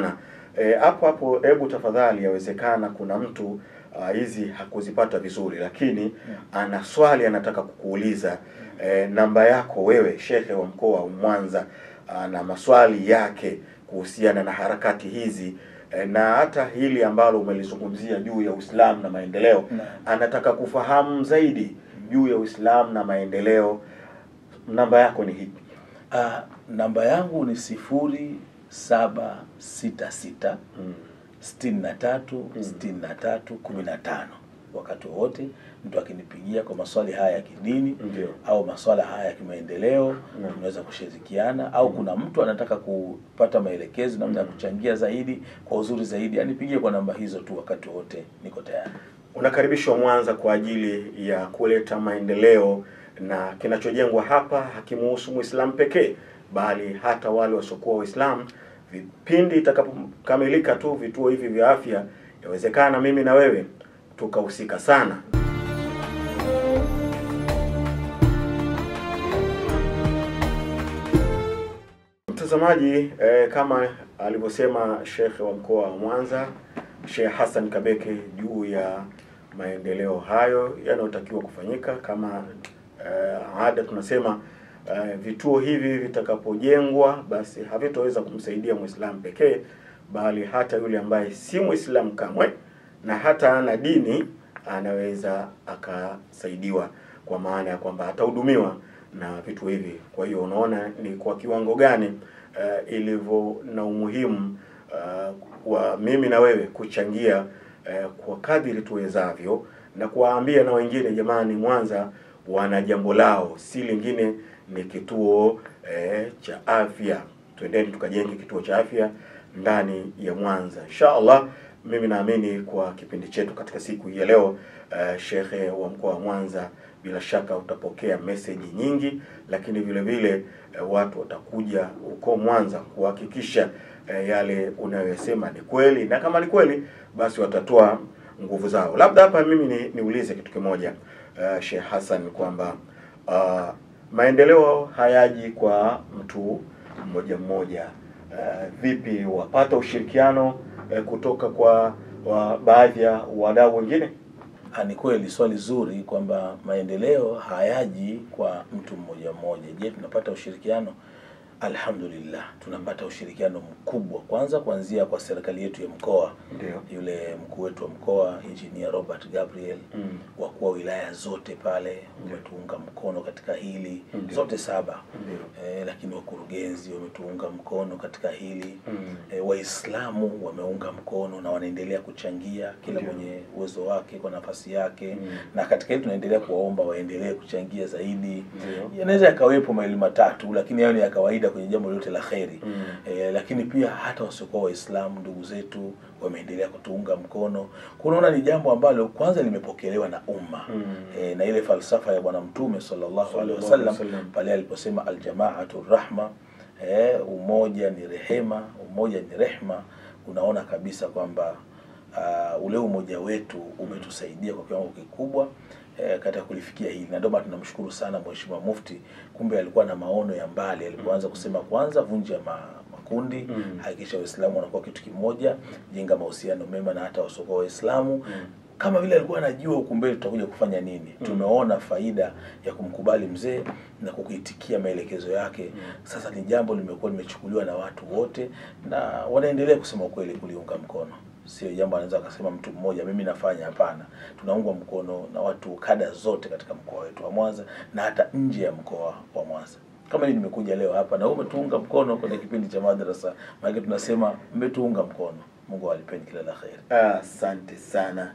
eh, hapo hapo, hebu tafadhali, yawezekana kuna mtu ah, hizi hakuzipata vizuri, lakini ana swali anataka kukuuliza eh, namba yako wewe shekhe wa mkoa wa Mwanza na maswali yake kuhusiana na harakati hizi eh, na hata hili ambalo umelizungumzia juu ya Uislamu na maendeleo Naam. anataka kufahamu zaidi juu ya Uislamu na maendeleo. Namba yako ni hipi? Ah, namba yangu ni sifuri saba sita sita Mm. sitini na tatu sitini na tatu kumi na tano. Wakati wowote mtu akinipigia kwa maswali haya ya kidini Ndio. au maswala haya ya kimaendeleo Naam. tunaweza kushirikiana, au kuna mtu anataka kupata maelekezo namna ya kuchangia zaidi kwa uzuri zaidi, anipigie kwa namba hizo tu. Wakati wote niko tayari. Unakaribishwa Mwanza kwa ajili ya kuleta maendeleo, na kinachojengwa hapa hakimuhusu Muislamu pekee, bali hata wale wasiokuwa Waislamu. Vipindi itakapokamilika tu vituo hivi vya afya, yawezekana mimi na wewe tukahusika sana. Mtazamaji eh, kama alivyosema shekhe wa mkoa wa Mwanza Sheikh Hassan Kabeke juu ya maendeleo hayo yanayotakiwa kufanyika kama eh, ada tunasema eh, vituo hivi vitakapojengwa basi havitoweza kumsaidia Muislamu pekee bali hata yule ambaye si Muislamu kamwe na hata ana dini anaweza akasaidiwa kwa maana ya kwamba atahudumiwa na vitu hivi. Kwa hiyo unaona ni kwa kiwango gani uh, ilivyo na umuhimu uh, wa mimi na wewe kuchangia uh, kwa kadiri tuwezavyo na kuwaambia na wengine, jamani, Mwanza wana jambo lao, si lingine ni kituo eh, cha afya. Twendeni tukajenge kituo cha afya ndani ya Mwanza insha Allah. Mimi naamini kwa kipindi chetu katika siku hii ya leo uh, shekhe wa mkoa wa Mwanza bila shaka utapokea meseji nyingi, lakini vile vile uh, watu watakuja huko Mwanza kuhakikisha uh, yale unayoyasema ni kweli, na kama ni kweli basi watatoa nguvu zao. Labda hapa mimi ni, niulize kitu kimoja uh, Sheikh Hassan kwamba uh, maendeleo hayaji kwa mtu mmoja mmoja. Uh, vipi wapata ushirikiano uh, kutoka kwa wa baadhi ya wadau wengine? Ah, Ni kweli swali zuri kwamba maendeleo hayaji kwa mtu mmoja mmoja. Je, tunapata ushirikiano? Alhamdulillah, tunapata ushirikiano mkubwa, kwanza kuanzia kwa serikali yetu ya mkoa, Ndio. yule mkuu wetu wa mkoa Engineer Robert Gabriel, Mm. wakuu wa wilaya zote pale wametuunga mkono katika hili Ndio. zote saba Ndio. eh, lakini wakurugenzi wametuunga mkono katika hili Mm. e, Waislamu wameunga mkono na wanaendelea kuchangia kila Ndio. mwenye uwezo wake kwa nafasi yake Mm. na katika hili tunaendelea kuwaomba waendelee kuchangia zaidi. Ndio. Yanaweza yakawepo mawili matatu, lakini hayo ni ya kawaida kwenye jambo lolote la kheri. Mm. E, lakini pia hata wasiokuwa Waislamu ndugu zetu wameendelea kutuunga mkono. Kunaona ni jambo ambalo kwanza limepokelewa na umma Mm. e, na ile falsafa ya Bwana Mtume sallallahu alaihi Sallallahu wasallam alaihi wasallam. pale aliposema aljamaatu rahma, e, umoja ni rehema, umoja ni rehma. Unaona kabisa kwamba uh, ule umoja wetu umetusaidia kwa kiwango kikubwa eh, katika kulifikia hili, na ndio maana tunamshukuru sana Mheshimiwa Mufti. Kumbe alikuwa na maono ya mbali alipoanza kusema kwanza vunja ma, makundi Mm. hakikisha Waislamu wanakuwa kitu kimoja, jenga mahusiano mema na hata wasiokuwa Waislamu Mm. kama vile alikuwa anajua huku mbele tutakuja kufanya nini. Tumeona faida ya kumkubali mzee na kukuitikia maelekezo yake. Sasa ni jambo limekuwa limechukuliwa na watu wote na wanaendelea kusema ukweli kuliunga mkono. Sio jambo anaweza akasema mtu mmoja mimi nafanya, hapana. Tunaungwa mkono na watu kada zote katika mkoa wetu wa Mwanza na hata nje ya mkoa wa Mwanza. Kama mimi nimekuja leo hapa na wewe umetuunga mkono kwenye kipindi cha madrasa, maana tunasema mmetuunga mkono. Mungu awalipeni kila la kheri. Asante sana.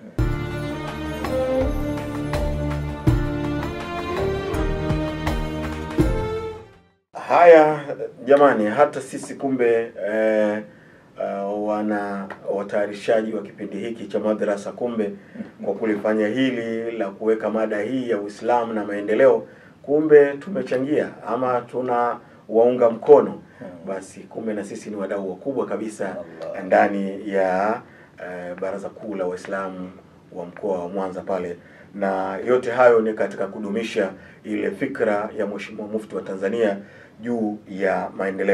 Haya jamani, hata sisi kumbe eh, uh, wana watayarishaji wa kipindi hiki cha madrasa, kumbe kwa kulifanya hili la kuweka mada hii ya Uislamu na maendeleo, kumbe tumechangia ama tuna waunga mkono. Basi kumbe na sisi ni wadau wakubwa kabisa Allah. ndani ya eh, Baraza Kuu la Waislamu wa mkoa wa Mwanza pale, na yote hayo ni katika kudumisha ile fikra ya Mheshimiwa Mufti wa Tanzania juu ya maendeleo.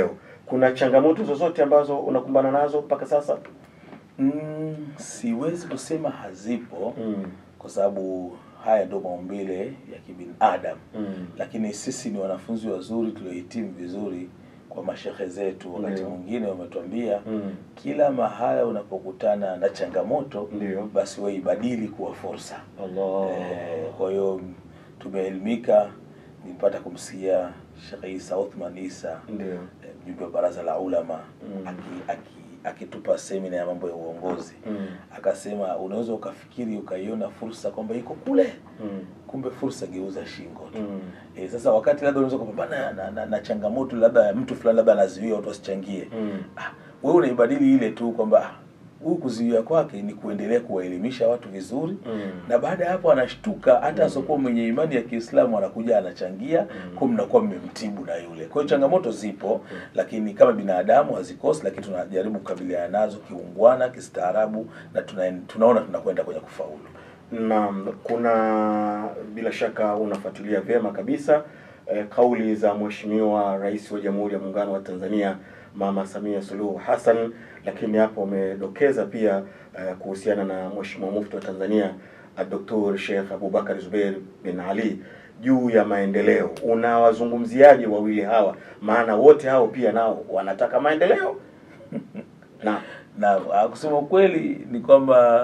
kuna changamoto zozote ambazo unakumbana nazo mpaka sasa? Mm, siwezi kusema hazipo Mm. kwa sababu haya ndio maumbile ya kibinadamu, Mm. lakini sisi ni wanafunzi wazuri tuliohitimu vizuri kwa mashehe zetu. Wakati Ndio. mwingine wametuambia Mm. kila mahala unapokutana na changamoto, Ndio. basi wewe ibadili kuwa fursa. Allah. Eh, kwa hiyo tumeelimika. Nilipata kumsikia Sheikh Isa Uthman Isa Ndio. eh, mjumbe wa baraza la ulama Mm. aki- aki- akitupa semina ya mambo ya uongozi Mm. akasema unaweza ukafikiri ukaiona fursa kwamba iko kule, Mm. kumbe fursa geuza shingo tu. Mm. E, sasa wakati labda unaweza kupambana na, na, na changamoto labda ya mtu fulani labda anazuia watu wasichangie, Mm. ah, wewe unaibadili ile tu kwamba ah, huyu kuzuia kwake ni kuendelea kuwaelimisha watu vizuri Mm. na baada ya hapo anashtuka hata asiokuwa mwenye imani ya Kiislamu anakuja anachangia, Mm. kwa mnakuwa mmemtibu na yule. Kwa hiyo changamoto zipo, lakini kama binadamu hazikosi, lakini tunajaribu kukabiliana nazo kiungwana, kistaarabu na tuna, tunaona tunakwenda kwenye kufaulu. Naam, kuna bila shaka unafuatilia vyema kabisa eh, kauli za Mheshimiwa Rais wa Jamhuri ya Muungano wa Tanzania Mama Samia Suluhu Hassan, lakini hapo umedokeza pia eh, kuhusiana na Mheshimiwa Mufti wa Tanzania Dr. Sheikh Abubakar Zubeir bin Ali juu ya maendeleo. Unawazungumziaje wawili hawa? Maana wote hao pia nao wanataka maendeleo. Na Na ah, kusema ukweli ni kwamba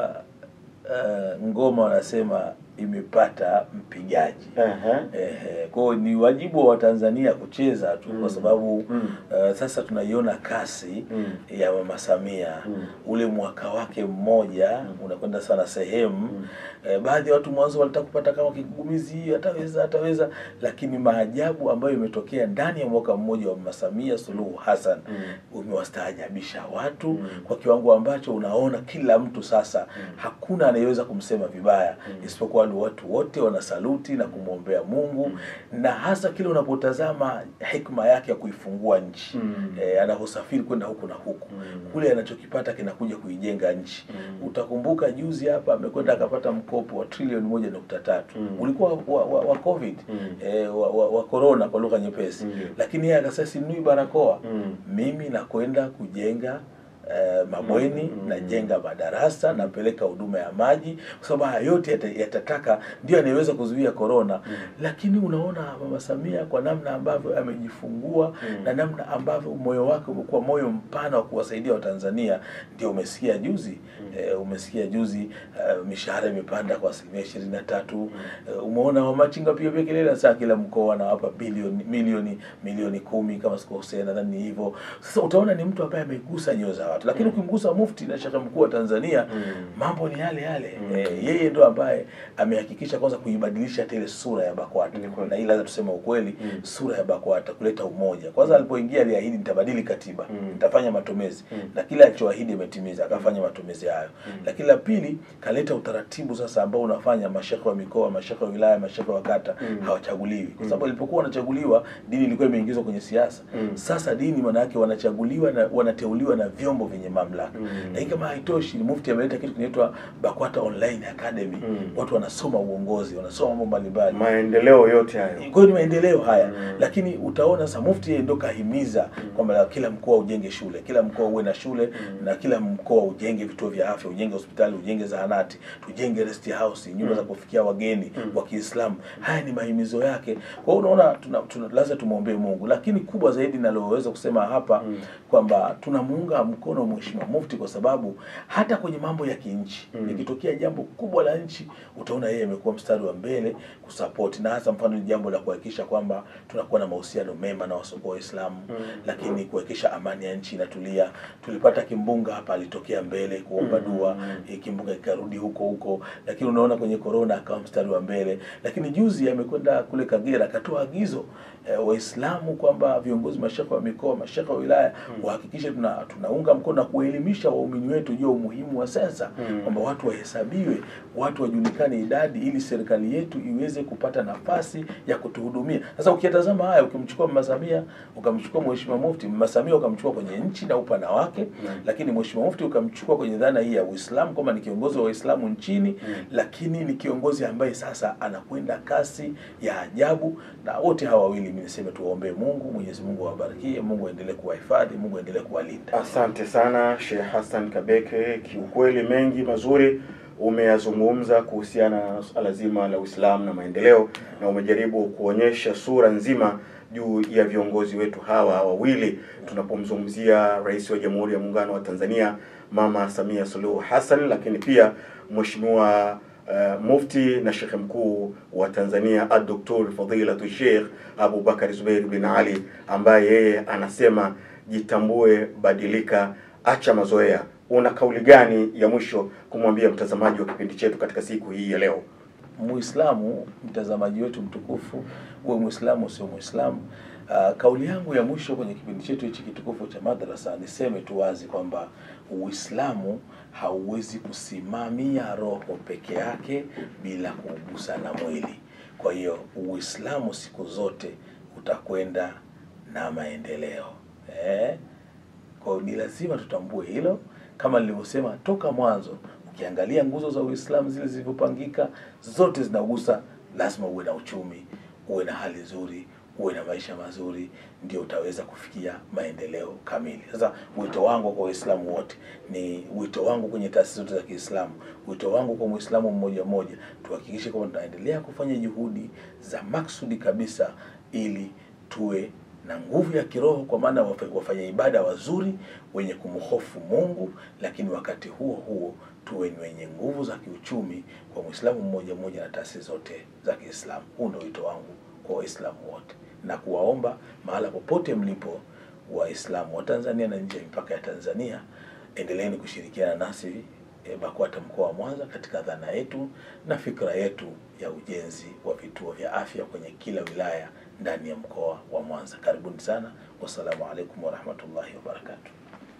uh, ngoma wanasema imepata mpigaji. ehe, Ehe, kwa hiyo ni wajibu wa Watanzania kucheza tu Mm. kwa sababu Mm. uh, sasa tunaiona kasi Mm. ya Mama Samia Mm. ule mwaka wake mmoja unakwenda sana sehemu Mm. eh, baadhi ya watu mwanzo walitaka kupata kama kigumizi, ataweza ataweza, lakini maajabu ambayo imetokea ndani ya mwaka mmoja wa Mama Samia Suluhu Hassan Mm. umewastaajabisha watu Mm. kwa kiwango ambacho unaona kila mtu sasa hakuna anayeweza kumsema vibaya isipokuwa ni watu wote wanasaluti na kumwombea Mungu na hasa kile unapotazama hikma yake ya kuifungua nchi Mm. eh, anavyosafiri kwenda huku na huku Mm. kule anachokipata kinakuja kuijenga nchi Mm. utakumbuka juzi hapa amekwenda akapata mkopo wa trilioni moja nukta tatu Mm. ulikuwa wa, wa, wa covid Mm. eh, wa, wa, wa corona kwa lugha nyepesi Ndio. lakini yeye akasema sinunui barakoa Mm. mimi nakwenda kujenga eh, mabweni Mm. najenga madarasa napeleka huduma ya maji kwa sababu haya yote yata- yatataka ndio anayeweza kuzuia korona lakini unaona mama samia kwa namna ambavyo amejifungua Mm. na namna ambavyo moyo wake umekuwa moyo mpana wa kuwasaidia watanzania ndio umesikia juzi eh, umesikia juzi eh, mishahara imepanda kwa asilimia ishirini na tatu eh, umeona wamachinga pia pia kelele saa kila mkoa anawapa bilioni milioni milioni kumi kama sikosea nadhani ni hivyo sasa utaona ni mtu ambaye amegusa nyoyo za watu lakini ukimgusa mufti na shekhe mkuu wa tanzania Mm. mambo ni yale yale Mm. eh, yeye ndo ambaye amehakikisha kwanza kuibadilisha hata ile sura ya bakwata Ni kweli. na hii lazima tuseme ukweli Mm. sura ya bakwata kuleta umoja kwanza alipoingia aliahidi nitabadili katiba Mm. nitafanya matumizi Mm. na kile alichoahidi ametimiza akafanya matumizi hayo lakini la pili kaleta utaratibu sasa ambao unafanya mashekhe wa mikoa mashekhe wa wilaya mashekhe wa kata Mm. hawachaguliwi kwa sababu ilipokuwa wanachaguliwa dini ilikuwa imeingizwa kwenye siasa Mm. sasa dini maana yake wanachaguliwa na wanateuliwa na vyombo vyenye mamlaka Mm. lakini kama haitoshi mufti ameleta kitu kinaitwa bakwata online academy Mm. watu wanasoma uongozi wanasoma mambo mbalimbali maendeleo yote hayo kwa hiyo ni maendeleo haya Mm. lakini utaona sasa mufti yeye ndo kahimiza kwamba kila mkoa ujenge shule kila mkoa uwe na shule na kila mkoa ujenge vituo vya afya ujenge hospitali ujenge zahanati tujenge rest house nyumba za kufikia wageni wa Kiislamu haya ni mahimizo yake kwa hiyo unaona tuna, tuna, lazima tumwombee Mungu lakini kubwa zaidi naloweza kusema hapa Mm. kwamba tunamuunga mkono mheshimiwa mufti kwa sababu hata kwenye mambo ya kinchi Mm. ikitokea jambo kubwa la nchi utaona yeye amekuwa mstari wa mbele kusupport na hasa mfano ni jambo la kuhakikisha kwamba tunakuwa na mahusiano mema na wasiokuwa waislamu Mm. lakini kuhakikisha amani ya nchi inatulia tulipata kimbunga hapa alitokea mbele kuomba Mm. dua eh, kimbunga ikarudi huko huko lakini unaona kwenye corona akawa mstari wa mbele lakini juzi amekwenda kule Kagera akatoa agizo eh, waislamu kwamba viongozi mashekhe wa mikoa mashekhe wa wilaya wahakikishe tuna, tunaunga mkono tamko na kuelimisha waumini wetu juu ya umuhimu wa sensa Mm. kwamba watu wahesabiwe, watu wajulikane idadi, ili serikali yetu iweze kupata nafasi ya kutuhudumia. Sasa ukiyatazama haya, ukimchukua Mama Samia, ukamchukua Mheshimiwa Mufti, Mama Samia ukamchukua kwenye nchi na upana wake Mm. lakini Mheshimiwa Mufti ukamchukua kwenye dhana hii ya Uislamu kwamba ni kiongozi wa Waislamu nchini Mm. lakini ni kiongozi ambaye sasa anakwenda kasi ya ajabu, na wote hawa wawili mimi niseme tuwaombee Mungu, Mwenyezi Mungu awabarikie, Mungu aendelee kuwahifadhi, Mungu aendelee kuwalinda. Asante sana Sheikh Hassan Kabeke, kiukweli mengi mazuri umeyazungumza kuhusiana na suala zima la Uislamu na maendeleo, na umejaribu kuonyesha sura nzima juu ya viongozi wetu hawa wawili, tunapomzungumzia Rais wa Jamhuri ya Muungano wa Tanzania Mama Samia Suluhu Hassan, lakini pia Mheshimiwa uh, Mufti na Sheikh Mkuu wa Tanzania Ad-Doktor Fadilatu Sheikh Abu Bakar Zubeir bin Ali ambaye yeye anasema jitambue, badilika, acha mazoea. Una kauli gani ya mwisho kumwambia mtazamaji wa kipindi chetu katika siku hii ya leo? Muislamu, mtazamaji wetu mtukufu, uwe Muislamu usio Muislamu, uh, kauli yangu ya mwisho kwenye kipindi chetu hichi kitukufu cha madrasa, niseme tu wazi kwamba Uislamu hauwezi kusimamia roho peke yake bila kuugusa na mwili. Kwa hiyo Uislamu siku zote utakwenda na maendeleo eh? Kwa hiyo ni lazima tutambue hilo, kama nilivyosema toka mwanzo. Ukiangalia nguzo za Uislamu zile zilivyopangika, zote zinagusa, lazima uwe na uchumi, uwe na hali nzuri, uwe na maisha mazuri, ndio utaweza kufikia maendeleo kamili. Sasa wito wangu kwa Waislamu wote ni wito wangu kwenye taasisi zote za Kiislamu, wito wangu kwa Muislamu mmoja mmoja, tuhakikishe kwamba tunaendelea kufanya juhudi za maksudi kabisa ili tuwe na nguvu ya kiroho kwa maana wafa- wafanya ibada wazuri wenye kumhofu Mungu, lakini wakati huo huo tuwe ni wenye nguvu za kiuchumi kwa Muislamu mmoja mmoja na taasisi zote za Kiislamu. Huu ndio wito wangu kwa Waislamu wote na kuwaomba mahala popote mlipo, Waislamu wa Tanzania na nje ya mipaka ya Tanzania, endeleeni kushirikiana nasi e, BAKWATA mkoa wa Mwanza katika dhana yetu na fikra yetu ya ujenzi wa vituo vya afya kwenye kila wilaya ndani ya mkoa wa Mwanza. Karibuni sana. Wassalamu alaikum warahmatullahi wabarakatuh.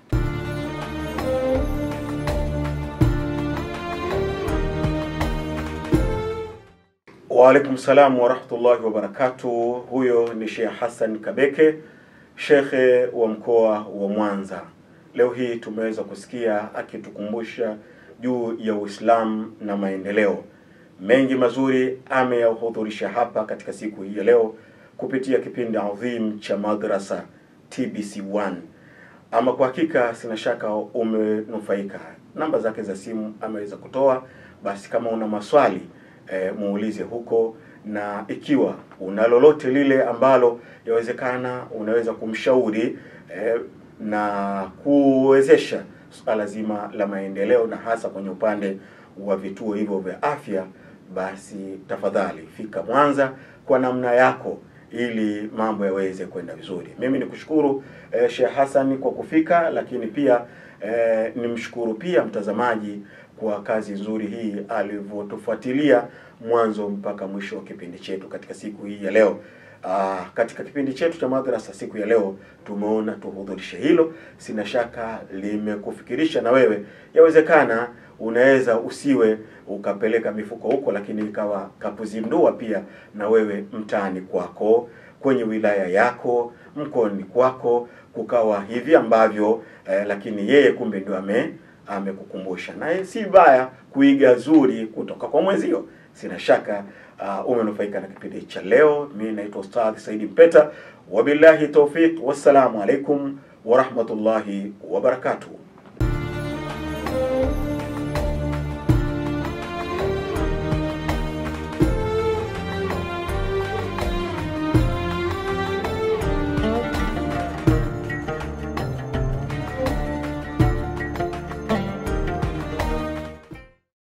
Waalaikum salam warahmatullahi wabarakatuh. Huyo ni Sheikh Hassan Kabeke, shekhe wa mkoa wa Mwanza. Leo hii tumeweza kusikia akitukumbusha juu ya Uislamu na maendeleo. Mengi mazuri ameyahudhurisha hapa katika siku hii ya leo kupitia kipindi adhim cha madrasa TBC1. Ama kwa hakika sina shaka umenufaika. Namba zake za simu ameweza kutoa, basi kama una maswali e, muulize huko, na ikiwa una lolote lile ambalo yawezekana unaweza kumshauri e, na kuwezesha suala zima la maendeleo na hasa kwenye upande wa vituo hivyo vya afya, basi tafadhali fika Mwanza kwa namna yako ili mambo yaweze kwenda vizuri. Mimi nikushukuru eh, Sheikh Hassan kwa kufika, lakini pia eh, nimshukuru pia mtazamaji kwa kazi nzuri hii alivyotufuatilia mwanzo mpaka mwisho wa kipindi chetu katika siku hii ya leo. Aa, katika kipindi chetu cha madrasa siku ya leo tumeona tuhudhurishe hilo. Sina shaka limekufikirisha na wewe, yawezekana unaweza usiwe ukapeleka mifuko huko, lakini ikawa kakuzindua pia na wewe mtaani kwako, kwenye wilaya yako, mkoani kwako, kukawa hivi ambavyo eh, lakini yeye kumbe ndio ame amekukumbusha, na si baya kuiga zuri kutoka kwa mwenzio. Sina shaka uh, umenufaika na kipindi cha leo. Mimi naitwa Ustadh Saidi Mpeta, wabillahi tawfiq, wassalamu alaikum warahmatullahi wabarakatuh.